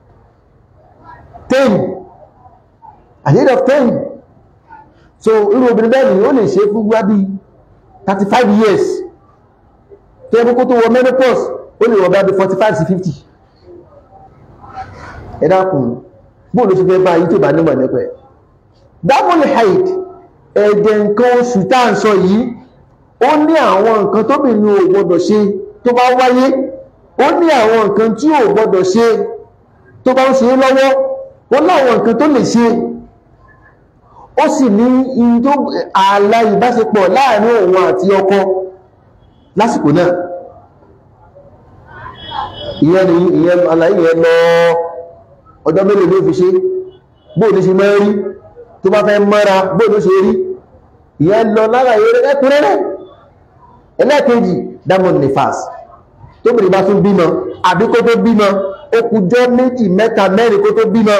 10 at the age of 10 so irú obìnrin bẹ́ẹ̀ ni ó lè ṣe fún wá bí 35 years tó yẹ kó tó wọ menopause ó lè wọ bá bí 45 sí 50 ẹ dákun bóò ló ṣe fẹ́ bá yí tó bá nímọ̀ nípa ẹ̀ double haid ẹ̀jẹ̀ nǹkan oṣù tá à ń sọ yìí ó ní àwọn nǹkan tóbìnrin ò gbọdọ̀ ṣe tó bá wáyé ó ní àwọn nǹkan tí ò gbọdọ̀ ṣe tó bá ń ṣe lọ́wọ́ ó láwọn nǹkan tó lè ṣe ó sì ní ààlà ìbáṣepọ̀ láàrin òun àti ọkọ lásìkò náà ìyẹn ni ìyẹn àlàyé yẹn lọ ọjọ́ mélòó ló fi ṣe bóò ní ṣe mẹ́rí tó bá fẹ́ mọ́ra bóò ló ṣe rí ìyẹn lọ lára eré ẹkùnrẹ́rẹ́ ẹlẹ́kejì diamond nifas tó bìnrin bá tún bímọ àbí kó tó bímọ ó kùjọ́ méjì mẹ́ta mẹ́rin kó tó bímọ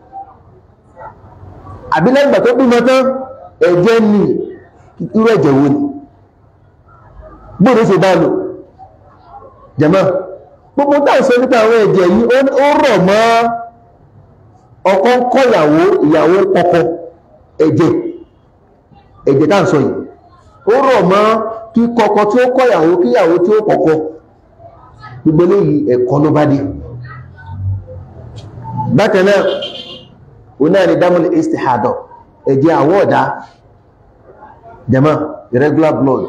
àbí lẹ́gbà tó bímọ tán ẹ̀jẹ̀ ní irú ẹ̀jẹ̀ wo ni bóòrò ṣe bá lò jẹ́mọ́ gbogbo táà sọ nípa àwọn ẹ̀jẹ̀ yìí ó rọ̀ mọ́ ọkọ ń kọ́ ìyàwó ìyàwó kọ́kọ́ ẹ̀jẹ̀ ẹ̀jẹ̀ táà sọ yìí ó rọ̀ mọ́ kí kọkọ tí ó kọ̀yàwó kíyàwó tí ó kọ̀kọ́ gbogbo eléyìí ẹ̀kọ́ ló bá dé bákan náà òun náà ni dámọ́lì istihadọ̀ ẹ̀jẹ̀ àwọ̀ ọ̀dá jama irregular blood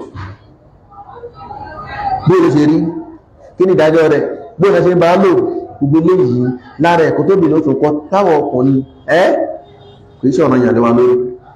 bóòlù ṣe rí kí ni ìdájọ́ rẹ̀ bóòlù ṣe ń bá lò gbogbo eléyìí lára ẹ̀kọ́ tó bìnrin ó tún kọ́ táwọn ọkùnrin ẹ́ kìí ṣe ọ̀nà ìyàlẹ́wà lórí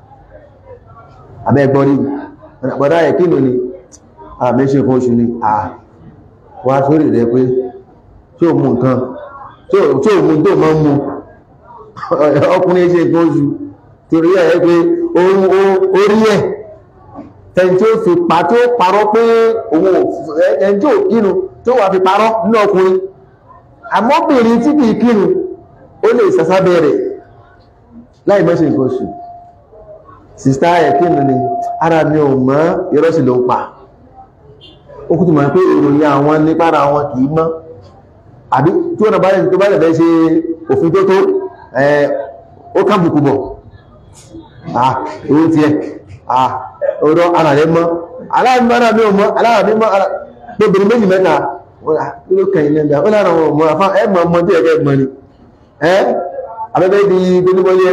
abẹ́ gbọ́rí bọ̀dá ẹ̀ kí ni àmì ṣe fún oṣù ni à wá sórí rẹ̀ pé tí ò mú nǹkan tí ò mú tó máa ń mú ọkùnrin ṣe nǹkan oṣù torí ẹ̀ pé orí ẹ̀ tẹni tí ó fi pa tí ó parọ́ pé òun ẹni tí ò kínu tí ó wà fi parọ́ nínú ọkùnrin àmọ́bìnrin tí kìí kínu ó lè sàsábẹ̀ rẹ̀ láì mẹ́ṣe nǹkan oṣù sista ẹ̀ kínu ni ara mi ò mọ́ ìrọ́sì ló ń pa ó kú ti mọ̀ pé ìròyìn àwọn nípára wọn kìí mọ́ àbí tí wọ́n bá lẹ̀ tó bá lẹ̀ fẹ́ ṣe òfin tó tó ó kábùkù bọ̀ ah owó tiẹ̀ ah ọ̀rọ̀ ara rẹ̀ mọ́ aláàmì ara mi ò mọ́ aláàmì mọ́ ara lóbìnrin méjì mẹ́ta ló kẹ̀yìn lẹ́gbẹ̀ẹ́ ó lára wọn mọ́ afá ẹ̀mọ̀ ọmọ tí ẹ̀kẹ́ ẹ̀gbọ́n ni ẹ́ abẹ́bẹ́ di gbẹ́gbẹ́gbẹ́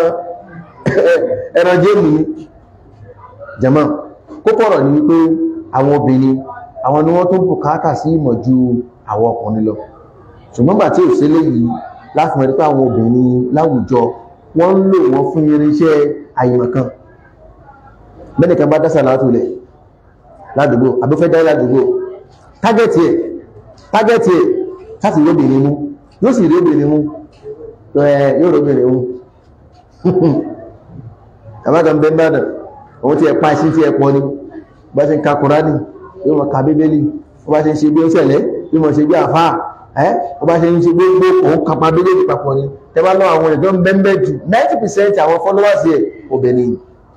ẹran jéèmù ni jama kókó ọ̀rọ̀ ni wípé àwọn obìnrin àwọn ni wọ́n tó bùkátà sí ìmọ̀ ju àwọn ọkùnrin lọ ṣùgbọ́n gbà tí ò sí léyìí láti mọ̀ nípa àwọn obìnrin láwùjọ wọ́n ń lò wọ́n fún irinṣẹ́ àyìmọ̀kan mẹ́nìkan bá dásà látòlẹ̀ ládùúgbò àbúfẹ́ dá ládùúgbò tágẹ́tì ẹ̀ tágẹ́tì ẹ̀ láti rí obìnrin mú yóò sì rí obìnrin mú yóò rí obìnrin mú àbákan bẹ́ bàdàn òun ti ẹ̀ pa sí ti ẹ̀ pọ̀ ni bá ṣe ń ka kùránì yóò mọ̀ ka bíbélì ó bá ṣe ń ṣe bí ó ṣẹlẹ̀ yóò mọ̀ ṣe bí àfáà ẹ́ ó bá ṣe ń ṣe gbogbo òun kapa bíbélì papọ̀ ni tẹ́ bá lọ àwọn ìjọ ń bẹ́ẹ̀ jù 90% àwọn followers ẹ̀ obìnrin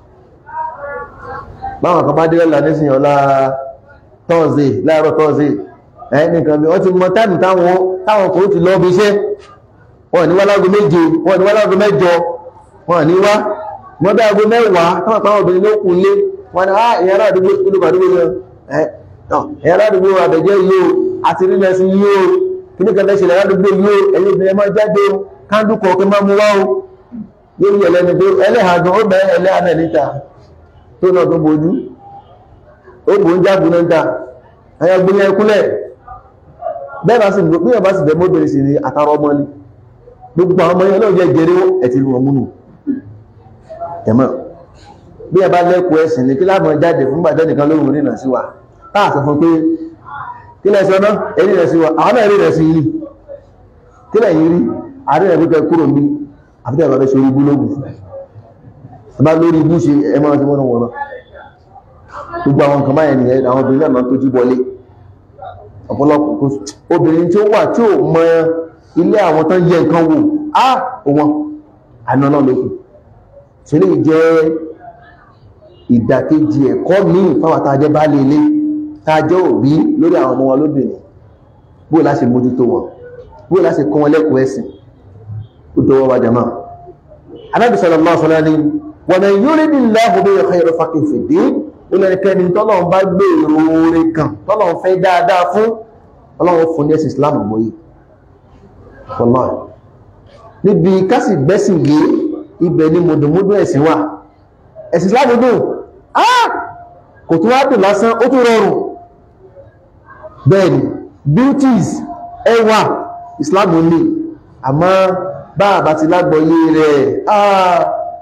báwọn kan bá dé lọ́la nísìn ọ̀la tọ́ọ̀zẹ̀ láàárọ̀ tọ́ọ̀zẹ̀ ẹ́ nìkan bí wọ́n ti mọ táìmù táwọn táwọn kò ti lọ bí iṣẹ́ wọ́n ní wá láago méje wọ́n ní wá láago mẹ́jọ wọ́n ní wá wọ́n bí aago mẹ́wàá táwọn àpáwọn obìnrin ló kún lé wọ́n ní ah ìyára àdúgbò ìlú àdúgbò lọ ẹ́ ìyára àdúgbò àbẹ̀jẹ́ yìí o àti rí mẹ́sìn yìí o kí ní kẹfẹ́ ṣẹlẹ̀ àdúgbò yìí o ẹ̀yin obìnrin máa jáde o kándù kọ̀ọ̀kan máa mú wá o yóò yẹ lẹ́nu pé ẹlẹ́hàgàn ó bẹ̀rẹ̀ ẹlẹ́hàgàn níta tó náà tó bojú ó bò ń jágun náà ta ẹyà gbóyẹ ẹkúnlẹ̀ bẹ́ẹ̀ bá sì bí wọ́n bá sì bẹ̀ mọ́bìnrin sí ni àtàrà ọmọ ni gbogbo àwọn ọmọ yẹn náà jẹ́ jẹrẹ ẹ̀tì lu ọmú nù tẹ̀mọ́ bí ẹ bá lẹ́kọ̀ọ́ ẹ̀sìn ni kí láàmú jáde fún gbàjọ́ nìkan lóhùn rí nà sí wa táà sọ fún pé kí lẹ sọ náà èyí rẹ̀ sí wa àwọn náà rí rẹ̀ sí yìí kí lẹ̀ yìí rí àrí rẹ̀ pípẹ́ kúrò ní àfíkẹ́ ìbáfẹ́ sórí búlógù bá lórí ibú ṣe ẹ máa ti wọ́n wọ́n gbogbo àwọn nǹkan báyẹn nìyẹn àwọn obìnrin náà máa tójú bọlé ọ̀pọ̀lọpọ̀ obìnrin tí ó wà tí ó mọ ilé àwọn tán yẹ nǹkan wò á wọn àná náà lókù tí lè jẹ́ ìdàkejì ẹ̀kọ́ míì fáwọn tàjẹ́ bá lè lé tàjẹ́ òbí lórí àwọn ọmọ wọn lóbìnrin bó láṣe mójútó wọn bó láṣe kọ́ wọn lẹ́kọ̀ọ́ ẹ̀sìn ó dọwọ́ wa jàmáà Ànábì sallallahu alaihi wasallam wa man yuridillahu bihi khayran faqihu fid-din olẹ́nikẹ́ni tọ́lọ́run bá gbé ìròore kan tọ́lọ́run fẹ́ dáadáa fún ọlọ́run fún ní ẹ̀sìn Islam gbóyé fọlọ́ọ̀ níbi kásì gbẹ́sìn yé ibẹ̀ ni mọ̀dùnmọ́dún ẹ̀sìn wà ẹ̀sìn Islam dùn ah kò tún wá dùn lásán ó tún rọrùn bẹ́ẹ̀ni beauties ẹwà Islam ní àmọ́ bá àbá ti lágbọ́yé rẹ̀ ah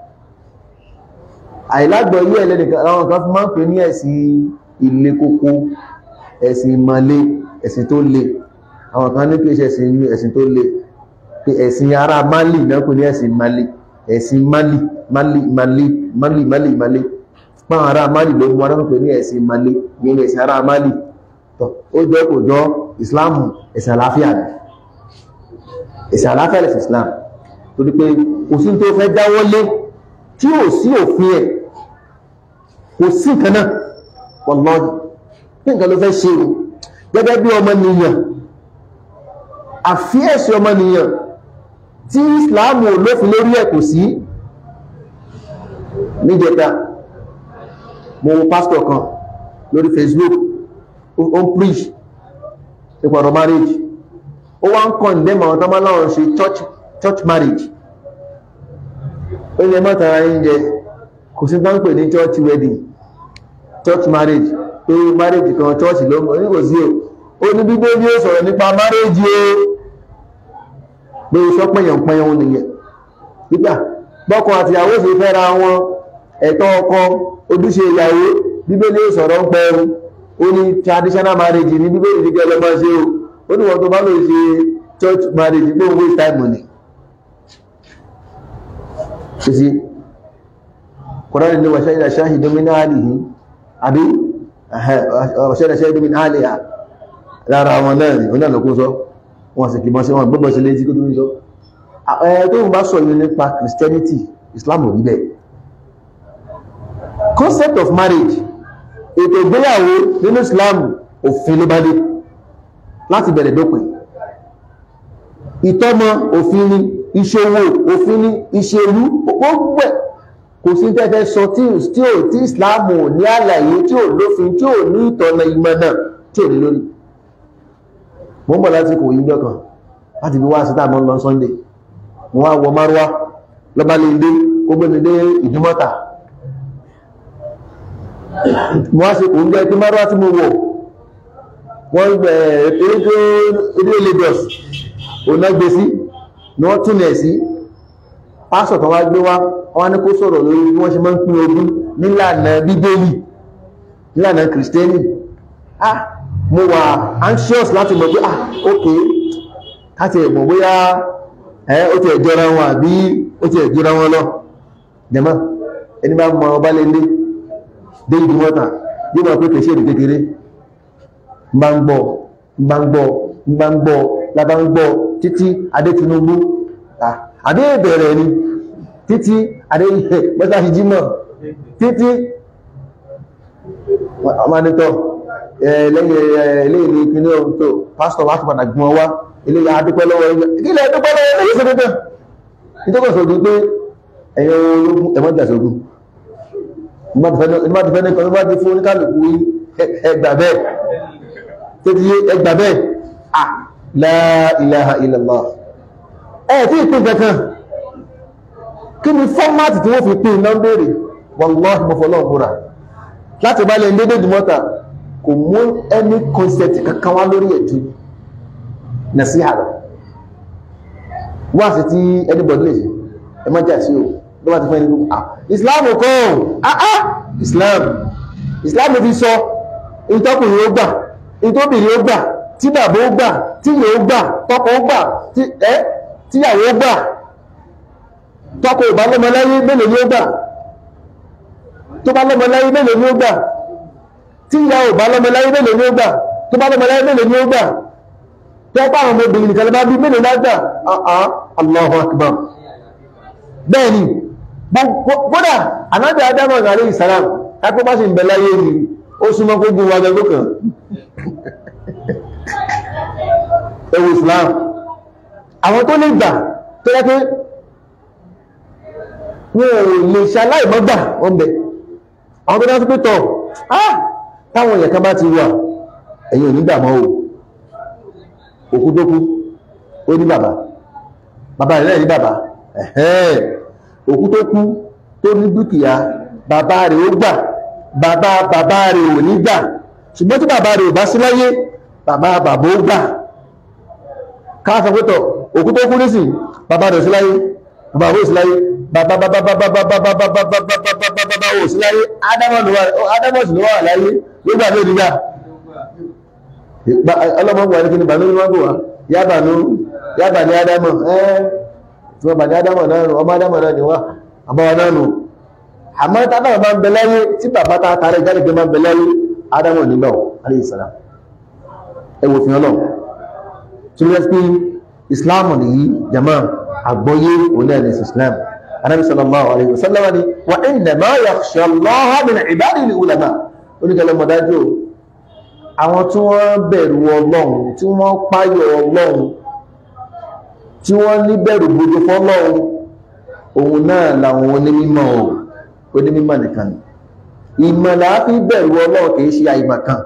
àìlágbọ̀yé ẹlẹ́nìkan àwọn kan fi máa ń pè ní ẹ̀sìn ilé kókó ẹ̀sìn ìmọ̀lé ẹ̀sìn tó le àwọn kan ní kí ẹ̀sìn inú ẹ̀sìn tó le pé ẹ̀sìn ará Mali náà kò ní ẹ̀sìn Mali ẹ̀sìn Mali Mali Mali Mali Mali Mali pọ́n ará Mali ló mú arákùn pé ní ẹ̀sìn Mali ní ẹ̀sìn ará Mali tọ́ ó jẹ́ kò jọ Islam ẹ̀sìn àláfíà ni ẹ̀sìn àláfíà lẹ̀sìn Islam torí pé kò sí tó fẹ́ dáwọ́lé tí ò sí òfin ẹ̀ kò sí nǹkan náà wallahi ní nǹkan ló fẹ́ ṣe o gẹ́gẹ́ bí ọmọ nìyàn àfíẹ̀sì ọmọ nìyàn tí ìsìláàmù olófin lórí ẹ̀ kò sí níjẹta mo wo pastor kan lórí Facebook ó ń preach nípa ọ̀rọ̀ marriage ó wá ń condemn àwọn tọ́mọ́ láwọn ṣe church church marriage ó ní ẹmọ́ta ara yín jẹ kò sí tán pè ní church wedding church marriage pé marriage kan church ló mọ̀ ní kò sí o ó ní bíbélì ó sọ̀rọ̀ nípa marriage o pé sọ pẹ̀yàn pẹ̀yàn òun nìyẹn nígbà bọ́kọ àti ìyàwó sì fẹ́ra wọn ẹ̀tọ́ ọkọ ojúṣe ìyàwó bíbélì ó sọ̀rọ̀ ń pẹ́ o ó ní traditional marriage ní bíbélì ní kẹlẹ́ máa ṣe o ó ní wọ́n tó bá lè ṣe church marriage pé òun waste time ni ṣe sí kọ́rọ̀ ní wàṣẹ́ ìdá ṣáhì domina alihi àbí wàṣẹ́ ìdá ṣáhì domina aliha lára wọn náà ni oní àlọ́kún sọ wọn sì kì mọ́ sí wọn gbọ́gbọ́ sí létí kó tó ń sọ ẹ̀ tó ń bá sọ yìí nípa Christianity Islam ò rí bẹ́ẹ̀ concept of marriage ètò ìgbéyàwó nínú Islam òfin ló bá dé láti bẹ̀rẹ̀ dópin ìtọ́mọ òfin ni ìṣòwò òfin ni ìṣèlú gbogbo ẹ̀ kò sí tẹ́fẹ́ sọ tí ò tí Islam ò ní àlàyé tí ò lófin tí ò ní ìtọ́nà ìmọ̀ náà tí ò ní lórí mo ń bọ̀ láti kò yí lọ́kàn láti fi wá sí táàmù lọ Sunday mo wá wọ márúwá lọ́bá lè dé ó gbé mi dé ìdúmọ́ta mo wá ṣe kò ń jẹ́ pé márúwá tí mo wọ̀ wọ́n gbẹ̀ èdè Lagos òun náà gbé sí ni wọ́n túnlẹ̀ sí pásọ̀ kan wá gbé wá wọ́n ní kó sọ̀rọ̀ lórí bí wọ́n ṣe máa ń pín ogún nílànà bíbélì nílànà kìrìsìtẹ́nì ah mo wà anxious láti mọ̀ pé ah ok káti ẹ̀mọ̀ bóyá ẹ́ ó ti ẹ̀jọra wọn àbí ó ti ẹ̀jọra wọn lọ jẹ́mọ́ ẹni bá mọ ọba lè lé dé ìdí mọ́ta yóò mọ̀ pé kèṣe èdè kékeré bá ń gbọ́ bá ń gbọ́ bá ń gbọ́ lábá ń gbọ́ títí adé Tinubu adé ìbẹ̀rẹ̀ ni títí adé mọ́sáṣí jímọ̀ títí ọmọdétọ́ lẹ́yìn eléyìí ní kíní ohun tó pásítọ̀ wá tó padà gbọ́n wá eléyìí adúpẹ́ lọ́wọ́ ilẹ̀ adúpẹ́ lọ́wọ́ eléyìí sí pípẹ́ nítọ́kọ̀ sọ̀dún pé ẹ̀yọ ológun ẹ̀mọ́jà sọ̀dún ìgbà ti fẹ́ ní kan nígbà tí fún oníkàlùkù ẹgbà bẹ́ẹ̀ tó ti yé ẹgbà bẹ́ẹ̀ à la ilaha illallah ẹ̀ tí ìpín kankan kí ni fọ́mátì tí wọ́n fi pín iná béèrè wallahi mọ́fọ́lọ́ ọ̀gbọ́ra láti bá lẹ́ dédé dùmọ́ta kò mú ẹni concept kankan wá lórí ẹ̀jú nasiha rẹ̀ wá sí tí anybody lè ṣe ẹ má jà sí o ló bá ti fẹ́ ní gbogbo ah islam kọ́ ah ah islam islam fi sọ ìtọ́kùnrin ó gbà ìtọ́bìnrin ó gbà tí bàbá ó gbà tí ìyẹ̀ ó gbà tọkọ ó gbà tíyàwó ó gbà tọkọ ò bá lọ́mọ láyé mélòó ni ó gbà tó bá lọ́mọ láyé mélòó ni ó gbà tí ìyá ò bá lọ́mọ láyé mélòó ni ó gbà tó bá lọ́mọ láyé mélòó ni ó gbà tó bá àwọn ọmọbìnrin nìkan lọ bá bí mélòó lágbà àá Allahu Akbar bẹ́ẹ̀ ni gbọ́dà anábì Ádámù alayhi salam kápẹ́ bá ṣe ń bẹ láyé ni ó súnmọ́ kó gun wájú tó kàn ẹwù Islam àwọn tó lè gbà tó yẹ pé wọn ò lè ṣaláìmọ́gbà wọn bẹ̀ àwọn tó dá sí pé tọ̀ ah táwọn èèyàn kan bá ti wà ẹ̀yin ò ní dàmọ́ o òkú tó kú ó ní bàbá bàbá rẹ̀ ní bàbá ẹ̀hẹ́n òkú tó kú tó ní dúkìá bàbá rẹ̀ ó gbà bàbá bàbá rẹ̀ ò ní gbà ṣùgbọ́n tí bàbá rẹ̀ ò bá sí láyé bàbá bàbá ó gbà káàsọ pé tọ̀ òkú tó kú nísìn bàbá rẹ̀ sí láyé bàbá rẹ̀ ò sí láyé bàbá bàbá bàbá bàbá bàbá bàbá bàbá bàbá ò sí láyé ádámọ̀sì ló wà láyé nígbà tó nígbà ọlọ́mọ̀gbà ní kí ni bàánú wọ́n bò wá yábàánú yábà ní ádámọ̀ ẹ́ tí wọ́n bà ní ádámọ̀ náà nù ọmọ ádámọ̀ náà ni wá àbáwá náà nù àmọ́ tábà máa ń bẹ láyé tí bàbá ta tààrẹ jáde pé máa ń bẹ láyé ádámọ̀ nígbà ọ̀ alayhi salam ẹwò fi ọlọ́ tí wọ́n fi islam nìyí jama àgbọ́yé onílẹ̀ islam anábi sallallahu alayhi wa sallam ni wa innama yakhsha Allaha min ibadihi al-ulama oníkẹlẹ mọ̀dájú àwọn tí wọ́n bẹ̀rù ọlọ́run tí wọ́n páyọ̀ ọlọ́run tí wọ́n ní bẹ̀rù gbogbo fọ́lọ́run òun náà làwọn onímọ̀ onímọ̀ nìkan ìmọ̀lá fi bẹ̀rù ọlọ́run kìí ṣe àìmọ̀ kan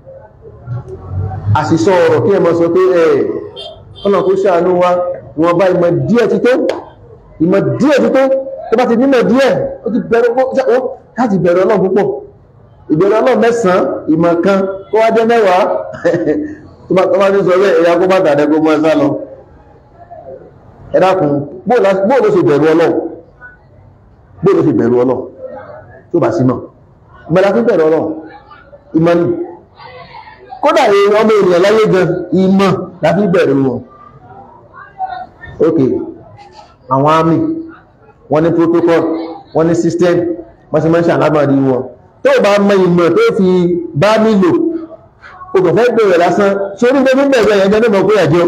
àṣìṣọ́ ọ̀rọ̀ kí ẹ mọ́ sọ pé ẹ̀ ọ̀nà kó ṣàánú wa wọn bá ìmọ̀ díẹ̀ ti tó ìmọ̀ díẹ̀ ti tó tó bá ti nímọ̀ díẹ̀ ó ti bẹ̀rù láti bẹ̀rù ọlọ́run púpọ̀ ìbẹ̀rù ọlọ́run mẹ́sàn-án ìmọ̀ kan kó wá jẹ́ mẹ́wàá tó bá ní sọ bẹ́ẹ̀ ẹ̀yà kó bá tàdẹ́gbó mọ́ ẹ̀sá lọ ẹ dákun bóò ló ṣe bẹ̀rù ọlọ́run bóò ló ṣe bẹ̀rù ọlọ́run tó bá sí náà ìmọ̀lá fi bẹ̀rù ọlọ́run ìmọ̀ ni kódà èèyàn ọmọ ènìyàn láyé gan ìmọ̀ láti bẹ̀rù wọn ok àwọn àmì wọ́n ní protocol wọ́n ní system wọ́n sì mọ́ṣà lábàrí wọn tó bá mọ ìmọ̀ tó fi bá nílò o kò fẹ́ bẹ̀rẹ̀ lásán sórí tó fi bẹ̀rẹ̀ ẹ̀yẹn jẹ́ mọ̀ pé ẹ̀jọ́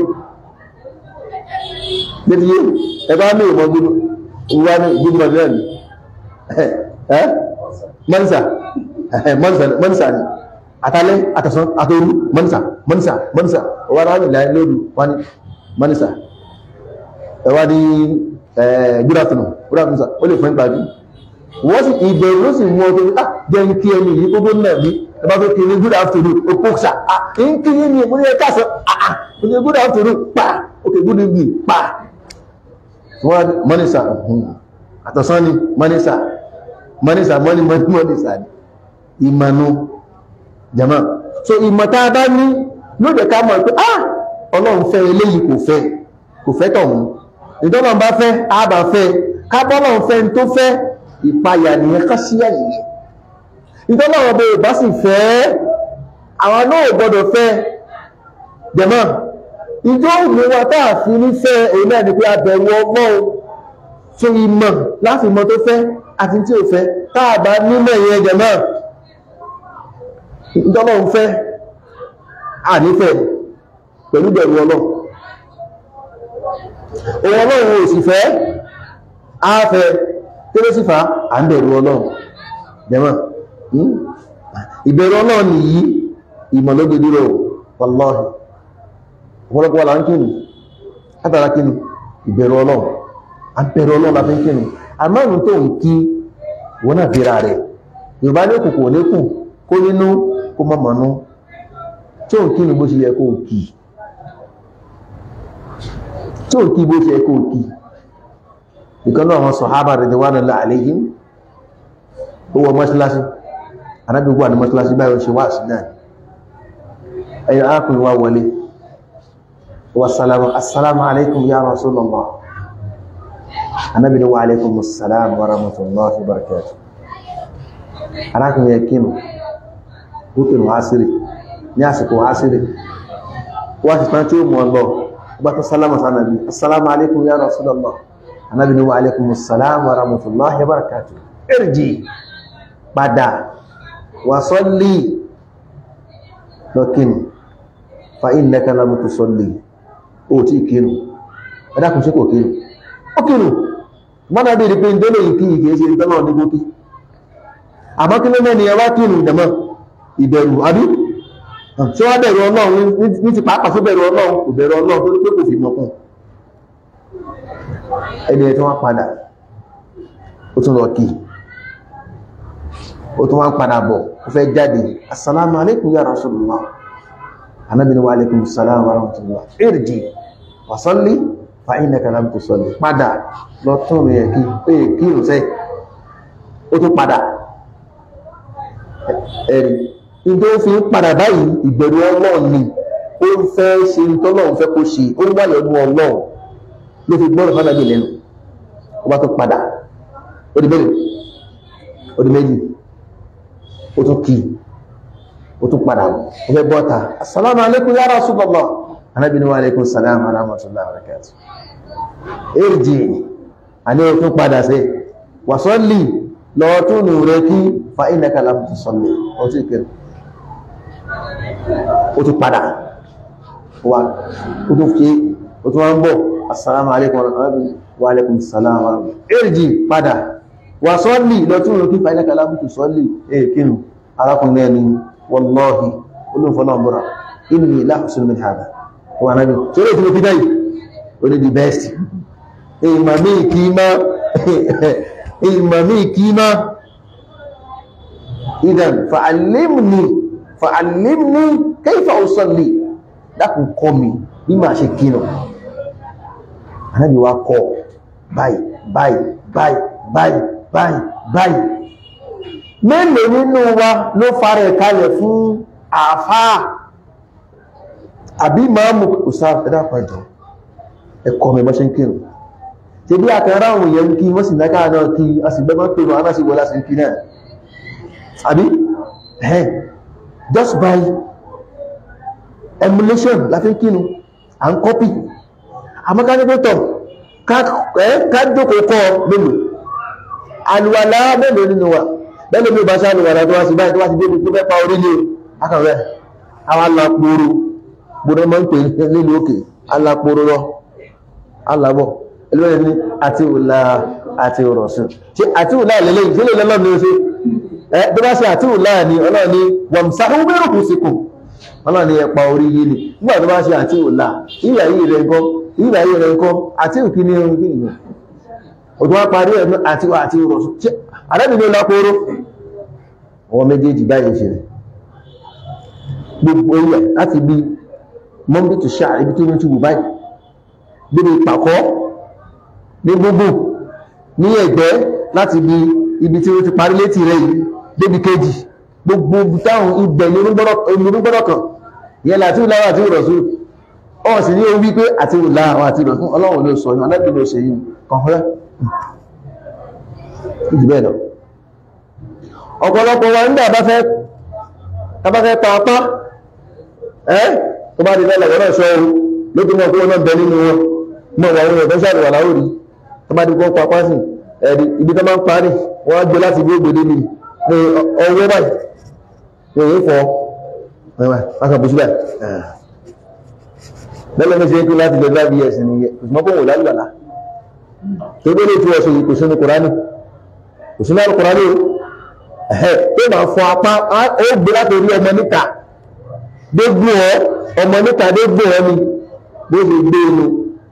létí yé ẹ̀bá ní ìmọ̀ gbogbo ìwà ní gbogbo ọ̀dọ́ ni ẹ́ mọ́nísà mọ́nísà ni àtàlẹ́ àtàsán àtòrú mọ́nísà mọ́nísà mọ́nísà ọwá náà nílẹ̀ lóòrù wá ní mọ́nísà ẹwà ní good afternoon good afternoon sir ó lè fún ìpàdé wọ́n sì ìbẹ̀rù ló sì mú ọdún ah jẹ́ ń kí ẹni yìí gbogbo náà bí ẹbá tó kiri good afternoon ó kó sà ah ń kí ní mo ní ẹ káàsán ah ah mo ní good afternoon pa ok good evening pa wọ́n mọ́nísà àtọ̀sán ni mọ́nísà mọ́nísà mọ́ní mọ́nísà ni ìmọ̀nù jama so ìmọ̀ta bá ní yóò jẹ́ ká mọ̀ pé ah ọlọ́run fẹ́ eléyìí kò fẹ́ kò fẹ́ tọ̀hún ìtọ́lọ́run bá fẹ́ àbá fẹ́ kábọ́lọ́run fẹ́ tó fẹ́ ìpayà nìyẹn ká síyà nìyẹn ìtọ́lọ́run bó bá sì fẹ́ àwọn náà gbọ́dọ̀ fẹ́ jama ìjọ òmìn wa táà fi ní fẹ́ èyí náà ni pé abẹ̀wò ọgbọ́n so ìmọ̀ láti mọ̀ tó fẹ́ àti tí ò fẹ́ táà bá nímọ̀ ìyẹn jama ìjọlọ́run fẹ́ ànífẹ́ pẹ̀lú bẹ̀rù ọlọ́run òun ọlọ́run ò sì fẹ́ áfẹ́ tí ló sì fà á ń bẹ̀rù ọlọ́run jẹ́mọ́ ìbẹ̀rù ọlọ́run nìyí ìmọ̀ ló gbèdúró wallahi ọ̀pọ̀lọpọ̀ wà láńkìnì látara kìnì ìbẹ̀rù ọlọ́run àbẹ̀rù ọlọ́run la fi ń kìnì àmọ́rùn tó ń kí wọ́n náà bíra rẹ̀ yorùbá ní òkùnkùn oníkù kó nínú kó mọ́ mọ̀nú tí ó ń kí ní bó ṣe yẹ kó kí tí ó ń kí bó ṣe yẹ kó kí ìkanú àwọn sọ̀hábà ridwanullahi alayhim ó wọ mọ́ṣíláṣí anábìgbò àni mọ́ṣíláṣí báyọ̀ ṣe wá sí náà ẹ̀yìn arákùnrin wá wọlé wasalamu assalamu alaikum ya rasulallah anábìnrin wa alaikum assalam wa rahmatullahi wa barakatuh arákùnrin yẹ kínú búkìrù wáṣírì ní àsìkò wáṣírì wá ti tán tí ó mọ̀ lọ bá tó sálámà sánàbí assalamu alaikum ya rasulallah anábi ni wa alaikum assalam wa rahmatullahi wa barakatuh irji padà wa salli lọ́kínù fa innaka lam tusalli ó tí kínú ẹdákùn sí kò kínú ó kínú mọ́nà bí i pé ìdólè ìkí ìkìí ṣe ìtọ́lọ́ ní gókí àmọ́ kí ló mẹ́ni ẹwà kínú ìdẹ̀mọ́ ìbẹ̀rù àbí tí wọ́n bẹ̀rù ọlọ́run ní ti pàápàá fún bẹ̀rù ọlọ́run kò bẹ̀rù ọlọ́run tó ní pé kò fi mọ̀kún ẹni ẹ̀ tí wọ́n padà ó tún lọ kí ó tún wọ́n padà bọ̀ ó fẹ́ jáde assalamu alaikum ya rasulullah anábì ní wa alaikum assalam wa rahmatullah irji wa salli fa innaka lam tusalli padà lọ tún rẹ̀ kí pé kí ò sẹ́ ó tún padà ẹ̀rí ìdó fi ń padà báyìí ìbẹ̀rù ọlọ́run ni ó ń fẹ́ ṣe ń tọ́lọ́run fẹ́ kó ṣe ó ń wáyọ̀ ọdún ọlọ́run ló fi gbọ́rọ̀ fánàbí lẹ́nu ó bá tó padà ó di mẹ́rin ó di méjì ó tún kí ó tún padà ó fẹ́ bọ́ta assalamu alaikum ya rasulullah anábì ní wa alaikum salam wa rahmatullahi wa barakatuh èrìjì àní ó tún padà sí wàsọ́lì lọ́wọ́ tún nù rẹ̀ kí fa innaka lam tusalli ó tún kẹrù ó tún padà wà ó tún fi ó tún wọ́n bọ̀ assalamu alaikum wa alaikum salam wa irji padà wà sọ́lì lọ́tún rẹ̀ kí fa innaka lam tusalli èkínú arákùnrin ẹni wallahi olóòfọ́nà mọ́ra inni la uhsinu min hada wà náà bí tí ó lè tí mo fi dáyì ó ní the best ìmàmí kìímá ìmàmí kìímá idan fa'allimni fa'allimni kayfa usalli dákùn kọ́ mi bí máa ṣe kínú anábi wa kọ́ báyìí báyìí báyìí báyìí báyìí báyìí mélòó nínú wa ló fara ẹ̀kalẹ̀ fún àfáà àbí máàmù ustaz ẹ̀dàpàjọ ẹ̀kọ́ mi bọ́ ṣe ń kírun ṣe bí àkàrà àwọn èèyàn kí wọ́n sì náà náà kí a sì gbẹ́mọ́ pé wọ́n á sì wọ́lá sí kí náà àbí ẹ̀ just by emulation láti kírun à ń kọ́pì àmọ́kánikótọ̀ kájókòó kọ́ mélòó alùwàlá mélòó nínú wa bẹ́ẹ̀ mi bá ṣe alùwàlá tó wá sí báyìí tó wá sí débi tó fẹ́ pa orílẹ̀ akàrẹ́ àwọn alápòrò gbọ́dọ̀ mọ́ ń pè nílùú òkè alápòrò lọ alábọ̀ ẹlẹ́wẹ̀ẹ́ ní àti òlà àti òrọ̀sùn ṣe àti òlà ìlẹ́lẹ́ ìṣẹ́lẹ̀ lọ́lọ́ ní oṣù ẹ bí wá ṣe àti òlà ní ọlọ́ọ̀ ní wọ̀mùsá ó bẹ̀rù kù sí kù ọlọ́ọ̀ ní ẹpa orí yìí ni nígbà tó bá ṣe àti òlà ìyà yìí rẹ̀ ńkọ́ ìyà yìí rẹ̀ ńkọ́ àti òkì ní ohun kìí òtún wá parí ẹ̀ àti àti òrọ̀sùn ṣe àrẹ́bìnrin lápòrò ọwọ́ méjèèjì báyìí ṣe rẹ̀ gbogbo ilẹ̀ láti bí mọ́mbí tó ṣáà ibi tí wọ́n ti wù báyìí débi ìpàkọ́ ní gbogbo ní ẹ̀gbẹ́ láti bí ibi tí wọ́n ti parí létí rẹ̀ yìí débi kejì gbogbo táwọn ibẹ̀ ní orúgbọ́dọ̀ kan yẹn láti ìlàwọ̀ àti ìrọ̀sùn ọ̀ sì ní orí pé àti ìlàwọ̀ àti ìrọ̀sùn ọlọ́run ló sọ yìí ọlẹ́bìn ló ṣe yìí kọ̀ọ̀rẹ́ ìdí bẹ́ẹ̀ lọ ọ̀pọ̀lọpọ̀ wa nígbà bá fẹ́ tàbá fẹ́ pa apá ẹ́ tó bá di lọ́lọ̀ wọ́n náà ṣọ́ ohun lókè mọ́ kó wọ́n náà bẹ nínú wọn mọ́ wà wọn ọ̀fẹ́ ṣàrùwà láwòrí tó bá di kó pa apá sí ẹ̀rí ibi tó máa ń parí wọ́n á gbé láti bí ògbèdé mi ní ọwọ́ báyìí ní èyí fọ́ wákà bó síbẹ̀ lọ́lọ́ mi ṣe ń kú láti lè bá bs ní ìsúnmọ́ kó wò lálùwàlá tó gbé lè fi ọ̀ṣọ́ yìí kò sínú kùránì kò sínú kùránì o tó máa fọ apá ó gbé láti orí ọmọ níta dégbò ọ ọmọ níta dégbò ọ ni bó ṣe gbé inú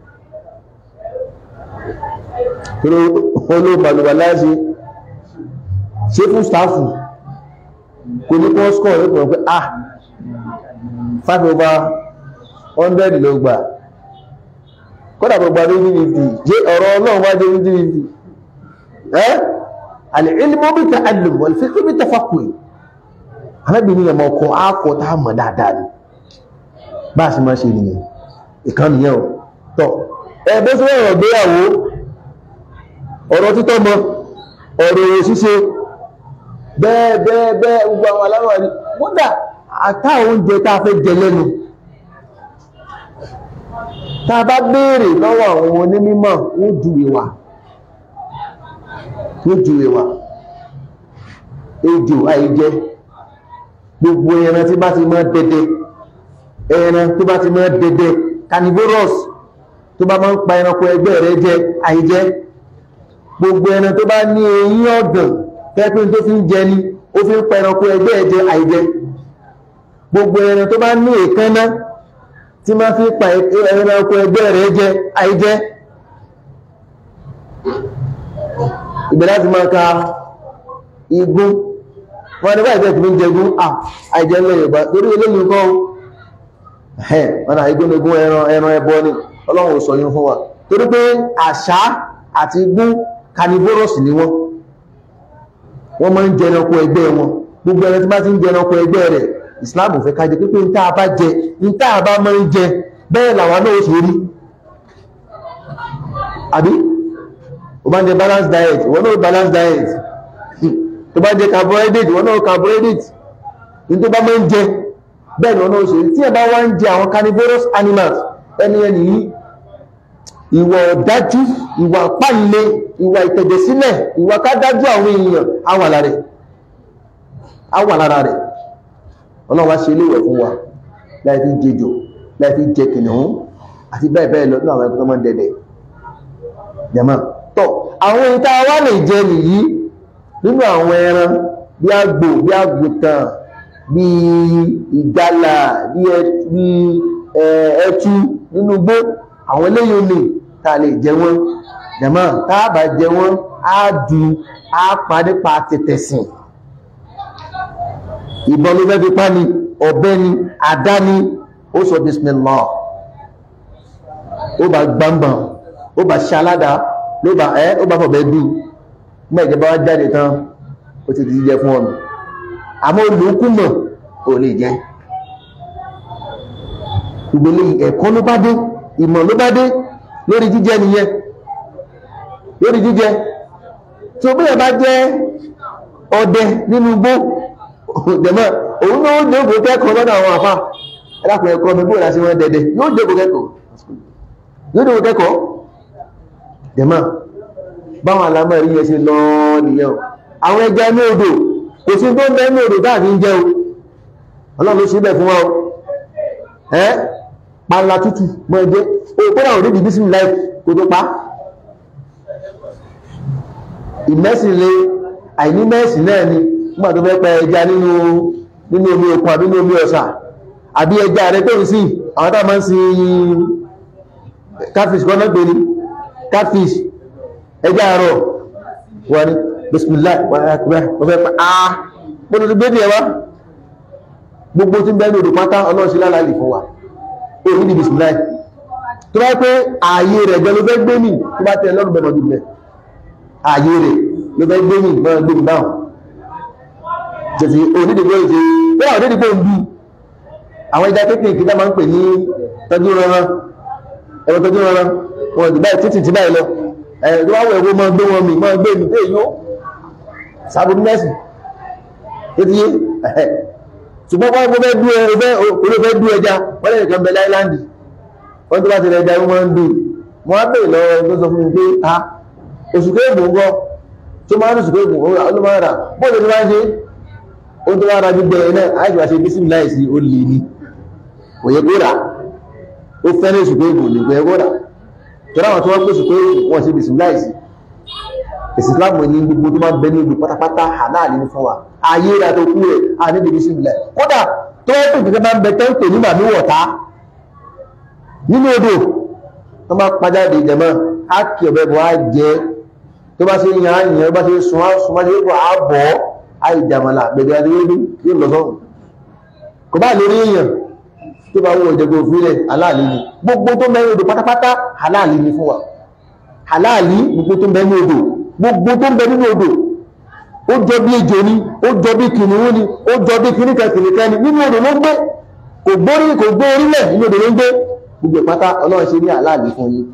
olóògbàlùwà láṣe ṣe fún stáfù kò ní kọ́ skọ̀ ní pọ̀ pé ah 5 over 100 ló gbà kọ́dà gbogbo adé ní 50 jẹ́ ọ̀rọ̀ ọlọ́run wájé ní 50 ẹ́ alìlmù bí ta'allum wal fiqh bí tafaqquh arábìnrin ẹmọ ọkọ̀ ákọ̀ tá mọ̀ dáadáa ni bá a sì máa ṣe nìyẹn ìkan nìyẹn o tọ́ ẹgbẹ́ sí ọ̀rọ̀ gbéyàwó ọ̀rọ̀ títọ́ mọ ọ̀rọ̀ èrò ṣíṣe bẹ́ẹ̀ bẹ́ẹ̀ bẹ́ẹ̀ gbogbo àwọn aláwọ̀ ni kódà àtà oúnjẹ tá a fẹ́ jẹ lẹ́nu tá a bá béèrè lọ́wọ́ àwọn onímọ̀ wọ́n júwe wa wọ́n júwe wa ejò àìjẹ gbogbo ẹran tí bá ti mọ́ dẹdẹ ẹran tó bá ti mọ́ dẹdẹ carnivorous tó bá máa ń pa ẹranko ẹgbẹ́ rẹ̀ jẹ àìjẹ gbogbo ẹran tó bá ní eyín ọ̀gàn kẹ́pín tó fi ń jẹ ni ó fi ń pa ẹranko ẹgbẹ́ ẹ̀ jẹ àìjẹ gbogbo ẹran tó bá ní èékánná tí máa fi pa ẹranko ẹgbẹ́ rẹ̀ jẹ àìjẹ ìbẹ̀ láti máa ka igun wọ́n ní báyìí tẹ́kì ní jẹgún àìjẹ ńlẹ̀ Yorùbá torí eléyìí kọ́ ẹ̀ wọ́n náà igun igun ẹran ẹran ẹbọ ni Ọlọ́run ò sọ yín fún wa torí pé àṣà àti igun carnivorous ni wọ́n wọ́n máa ń jẹ ẹranko ẹgbẹ́ wọn gbogbo ẹran tí bá ti ń jẹ ẹranko ẹgbẹ́ rẹ̀ Islam fẹ́ ká jẹ pípé níta bá jẹ níta bá máa ń jẹ bẹ́ẹ̀ làwọn náà ó ṣe rí àbí o bá ń jẹ balanced diet wọ́n náà balanced diet tó bá jẹ carbohydrate wọ́n náà carbohydrate ní tó bá máa ń jẹ bẹ́ẹ̀ ni wọ́n náà ó ṣe rí tí ẹ bá wá ń jẹ àwọn carnivorous animals ẹni ẹni yìí ìwà ọ̀dájú ìwà pàlẹ̀ ìwà ìtẹ̀jẹ̀sílẹ̀ ìwà kádájú àwọn èèyàn àwà lára rẹ̀ àwà lára rẹ̀ ọlọ́wà ṣe léwẹ̀ fún wa láì fi jẹjọ láì fi jẹ kìnnìún àti bẹ́ẹ̀ bẹ́ẹ̀ lọ ní àwọn ẹgbẹ́ mọ́ dẹ̀dẹ̀ jẹ́mọ́ tọ́ àwọn ìta wá lè jẹ nìyí nínú àwọn ẹran bí àgbò bí àgùntàn bí ìgalà bí ẹtu nínú gbó àwọn eléyìí lè ta lè jẹ wọ́n jẹ̀mọ́ táàbà jẹ wọ́n á du á pa nípa tètè sìn ìbọn ló fẹ́ fi pa ni ọ̀bẹ ni àdá ni ó sọ bismillah ó bá gbàmbàn ó bá ṣaládá ló bá ẹ́ ó bá fọ̀bẹ̀ dù mọ́ ìjọba wá jáde tán ó ti jíjẹ fún ọ̀nà àmọ́ olùkúmọ̀ ò lè jẹ́ ìgbèlè ẹ̀kọ́ ló bá dé ìmọ̀ ló bá dé lórí jíjẹ nìyẹn lórí jíjẹ tí ó bẹ́ẹ̀ bá jẹ́ ọdẹ nínú igbó jẹ̀mọ́ òun náà ó jókòó kẹ́kọ̀ọ́ lọ́dọ̀ àwọn àfá ẹlápẹ̀ ẹ̀kọ́ mi bóòlá sí wọ́n dẹ̀dẹ̀ yóò jókòó kẹ́kọ̀ọ́ yóò jókòó kẹ́kọ̀ọ́ jẹ̀mọ́ báwọn alámọ̀ rí yẹ ṣe lọ nìyẹn àwọn ẹja ní odò kò sí tó ń bẹ ní odò táàfi ń jẹ́ o ọlọ́run ló ṣe bẹ̀ fún wa o ẹ́ pàlà tútù mọ́ ẹgbẹ́ o kódà ò níbi bísí láì kó tó pa ìmẹ́sìn lé àìní mẹ́sìn náà ni nígbà tó fẹ́ pẹ ẹja nínú nínú omi òkun àbí nínú omi ọ̀sà àbí ẹja rẹ tó ń sí àwọn tá máa ń sin catfish kọ́nà gbé ní catfish ẹja àárọ̀ wọ́n ni bismillah wọ́n fẹ́ pa áá gbọ́dọ̀ tó gbé ní ẹwà gbogbo tí ń bẹ́ẹ̀ ní odò pátá ọlọ́ọ̀ṣí lálàálì fún wa ó ní bismillah tó bá pé ààyè rẹ̀ jẹ́ ló fẹ́ gbé ní tó bá tẹ́ lọ́rùn bẹ̀rẹ̀ ọdún ààyè rẹ̀ ló fẹ́ gbé ní mọ́ gbé ní báwọn jẹ̀sí onídìgbò ìṣe wọ́n onídìgbò ń bí àwọn ìdá kéèkéèké dá máa ń pè ní tọ́jú rọrán ẹ̀rọ tọ́jú rọrán wọn ìdí báyìí títì tí báyìí lọ ẹ̀rọ tó wá wọ̀ ẹ̀wọ́ máa gbé wọn mì máa gbé mi pé yóò sábòdú mẹ́sì tó ti yé ṣùgbọ́n wọ́n fẹ́ dú ẹgbẹ́ olófẹ́ dú ẹja wọ́n lè kàn bẹ láìláńdì wọ́n tó bá ti rẹ̀ ẹja wọ́n ń dùn wọ́n á bèèrè lọ́wọ́ tó sọ fún mi pé a oṣù kéèkó ń gọ́ tó máa ń oṣù kéèkó ó máa rà bóòlù tó máa ń ṣe ó tó wára gbígbẹ ẹ̀nà àìjọba ṣe bí sí láìsí ó lè ní òye kó rà ó fẹ́rẹ̀ ṣùgbọ́ ìbò lè gbẹ́ kó rà tó ráwọn tó wọ́n pèsè pé wọ́n ṣe bí sí láìsí ìsìláàmù ní gbogbo tó máa bẹ ní ibi pátápátá àláàlì ní fún wa ayé rà tó kú rẹ̀ a ní bí sí láì kódà tó wọ́n pè kẹ́kẹ́ bá ń bẹ tẹ́ ń pè nígbà ní wọ̀tá nínú odò tó máa pajáde ìjẹmọ́ á kì ọ̀bẹ bọ̀ á jẹ tó bá ṣe yan á yàn bá ṣe sun á sun bá ṣe bọ̀ á bọ̀ ọ́ àìjàmàlà gbẹ̀gbẹ̀ adéwébí yóò lọ sọ́run kò bá lórí èèyàn tó bá wọ́n ìjẹgbẹ̀ òfílẹ̀ aláàlì ni gbogbo tó mẹ́rin odò pátápátá aláàlì ni fún wa aláàlì gbogbo tó mẹ́rin odò gbogbo tó mẹ́rin nínú odò ó jọ bí ejò ni ó jọ bí kìnìún ni ó jọ bí kìnìkan kìnìkan ni nínú odò ló ń gbé kò gbórí kò gbó orílẹ̀ nínú odò ló ń gbé gbogbo pátá ọlọ́run ṣe ní aláàlì fún yín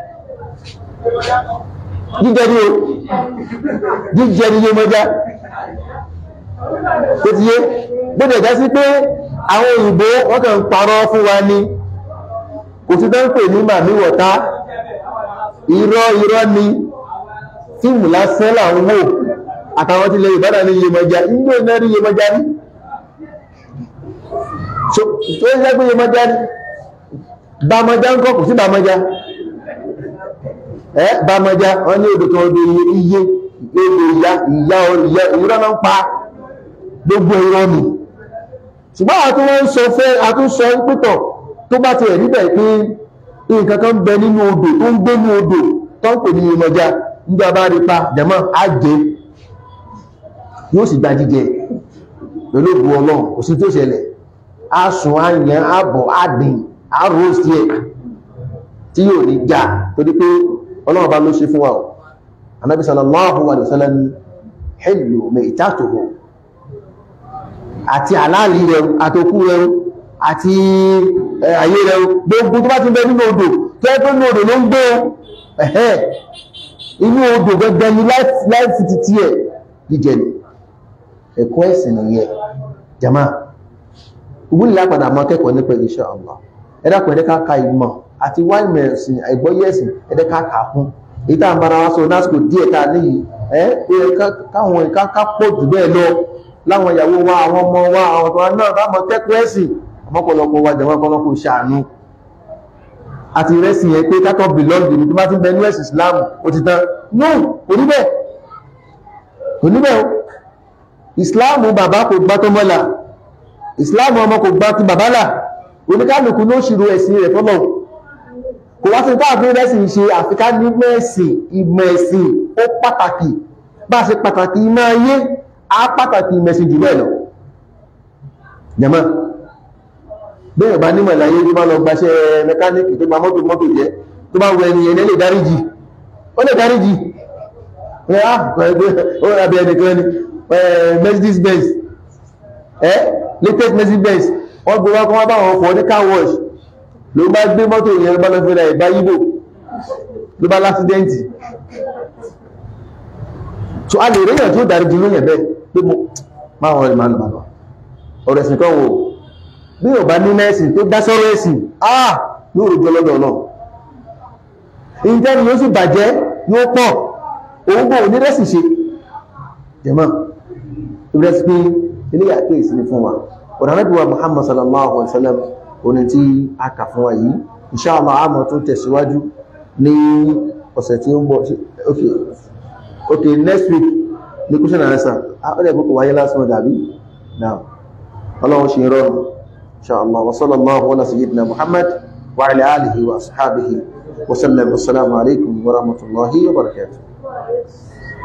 jíjẹ ní o jíjẹ ní yé mọ́já tó ti yé gbọ́dọ̀ ìdá sí pé àwọn òyìnbó wọ́n kàn ń parọ́ fún wa ní kò sí tó ń pè ní màmí wọ̀tá irọ́ irọ́ ni fíìmù lásán làwọn wò àtàwọn tí lè ìbádà ní Yemọja inú iná rí Yemọja rí tó ń jẹ́ pé Yemọja rí Bàmọjá ń kọ́ kò sí Bàmọjá ẹ́ Bàmọjá wọ́n ní odò kan odò iye odò ìyá ìyá ìrọ́ náà ń pa gbogbo ìrọ́ ni ṣùgbọ́n àtún wọ́n ń sọ fẹ́ àtún sọ pítọ̀ tó bá ti ẹ̀ níbẹ̀ pé nǹkan kan bẹ nínú odò tó ń gbé ní odò tó ń pè ní Yemọja nígbà bá rí pa jẹ̀mọ́ àjẹ́ yóò sì gba jíjẹ pẹ̀lú òbú ọlọ́run kò sí tó ṣẹlẹ̀ a sùn á yẹn á bọ̀ á dín á rọ́ọ̀sì ẹ̀ tí yóò ní já torí pé ọlọ́run bá ló ṣe fún wa o anábì sallallahu alaihi wasallam hillu maitatuhu àti àláàlì rẹ̀ àtòkú rẹ̀ àti ayé rẹ̀ gbogbo tó bá ti bẹ nínú odò tó ẹ́ tó ní odò ló ń gbé ẹ̀hẹ́ inú odò gẹ́gẹ́ ní láìfì títí ẹ̀ jíjẹ ni ẹ̀kọ́ ẹ̀sìn nìyẹn jama ìwúlì lápadà mọ́ kẹ́kọ̀ọ́ nípa insha Allah ẹ̀dàkùn ẹ̀dẹ́ká ka ìmọ̀ àti wá ìmọ̀ ẹ̀sìn àìgbọ́yé ẹ̀sìn ẹ̀dẹ́ká kà fún èyí tá à ń bára wá sọ lásìkò díẹ̀ tá a níyì ẹ́ pé káwọn ìka ká pọ̀ jù bẹ́ẹ̀ lọ láwọn ìyàwó wa àwọn ọmọ wa àwọn ọ̀tọ̀ náà bá mọ̀ kẹ́kọ̀ọ́ ẹ̀sìn ọmọkọlọpọ̀ wa jẹ̀wọ́n kọlọpọ̀ ṣàánú àti ìrẹsìn yẹn pé kákọ̀ bìlọ́ọ̀dì ní tó bá ti bẹ ní ẹ̀sìn Islam ó ti tán no oníbẹ̀ oníbẹ̀ o Islam bàbá kò gbá tó mọ́lá Islam ọmọ kò gbá ti bàbá là oníkálùkù ló ṣìrò ẹ̀sìn rẹ̀ fọ́lọ̀ kò wá sí táàbí rẹ̀sìn ṣe àfikà ní mẹ́ẹ̀sìn ìmọ̀ ẹ̀sìn ó pàtàkì bá ṣe pàtàkì ìmọ̀ ayé á pàtàkì ìmẹ̀sìn jù bẹ́ẹ̀ lọ jẹ́mọ́ bẹ́ẹ̀ bá nímọ̀ ìlàyé tó bá lọ gbaṣẹ́ mẹkáníkì tó gba mọ́tò mọ́tò jẹ́ tó bá wọ ẹni ẹni lè dáríjì ó lè dáríjì ẹ̀ á ó rábí ẹnìkan ni Mercedes Benz ẹ́ latest Mercedes Benz wọ́n gbé wá kọ́ wá bá wọn fọ́ ní car wash ló bá gbé mọ́tò yẹn bá lọ fẹ́ra ìbá yíbò ló bá lásídẹ́ǹtì so a lè ríyàn tó dáríjì lóyìn bẹ́ẹ̀ pé mo máa wọn ìmọ̀ àlùmọ̀ ọ̀rọ̀ ẹ̀sìn kan wò bí ò bá ní mẹ́sìn tó dá sọ́rọ̀ ẹ̀sìn ah yóò rojọ́ lọ́dọ̀ náà ìjẹ́ni yóò sì bàjẹ́ yóò pọ̀ òun bò ní rẹ́sì ṣe jẹ́mọ́ ìrẹsì pé ilé àkíyèsí ni fún wa ọ̀rọ̀ anábíwá Muhammad sallallahu alaihi wasallam oní tí a kà fún wa yìí insha Allah àmọ́ tó tẹ̀síwájú ní ọ̀sẹ̀ tí ó ń bọ̀ okay okay next week ní question and answer ó lè kókò wáyé lásán dàbí náà ọlọ́run ṣe rọrùn insha Allah wa sallallahu ala sayyidina Muhammad wa ala alihi wa ashabihi wa sallam assalamu alaikum wa rahmatullahi wa barakatuh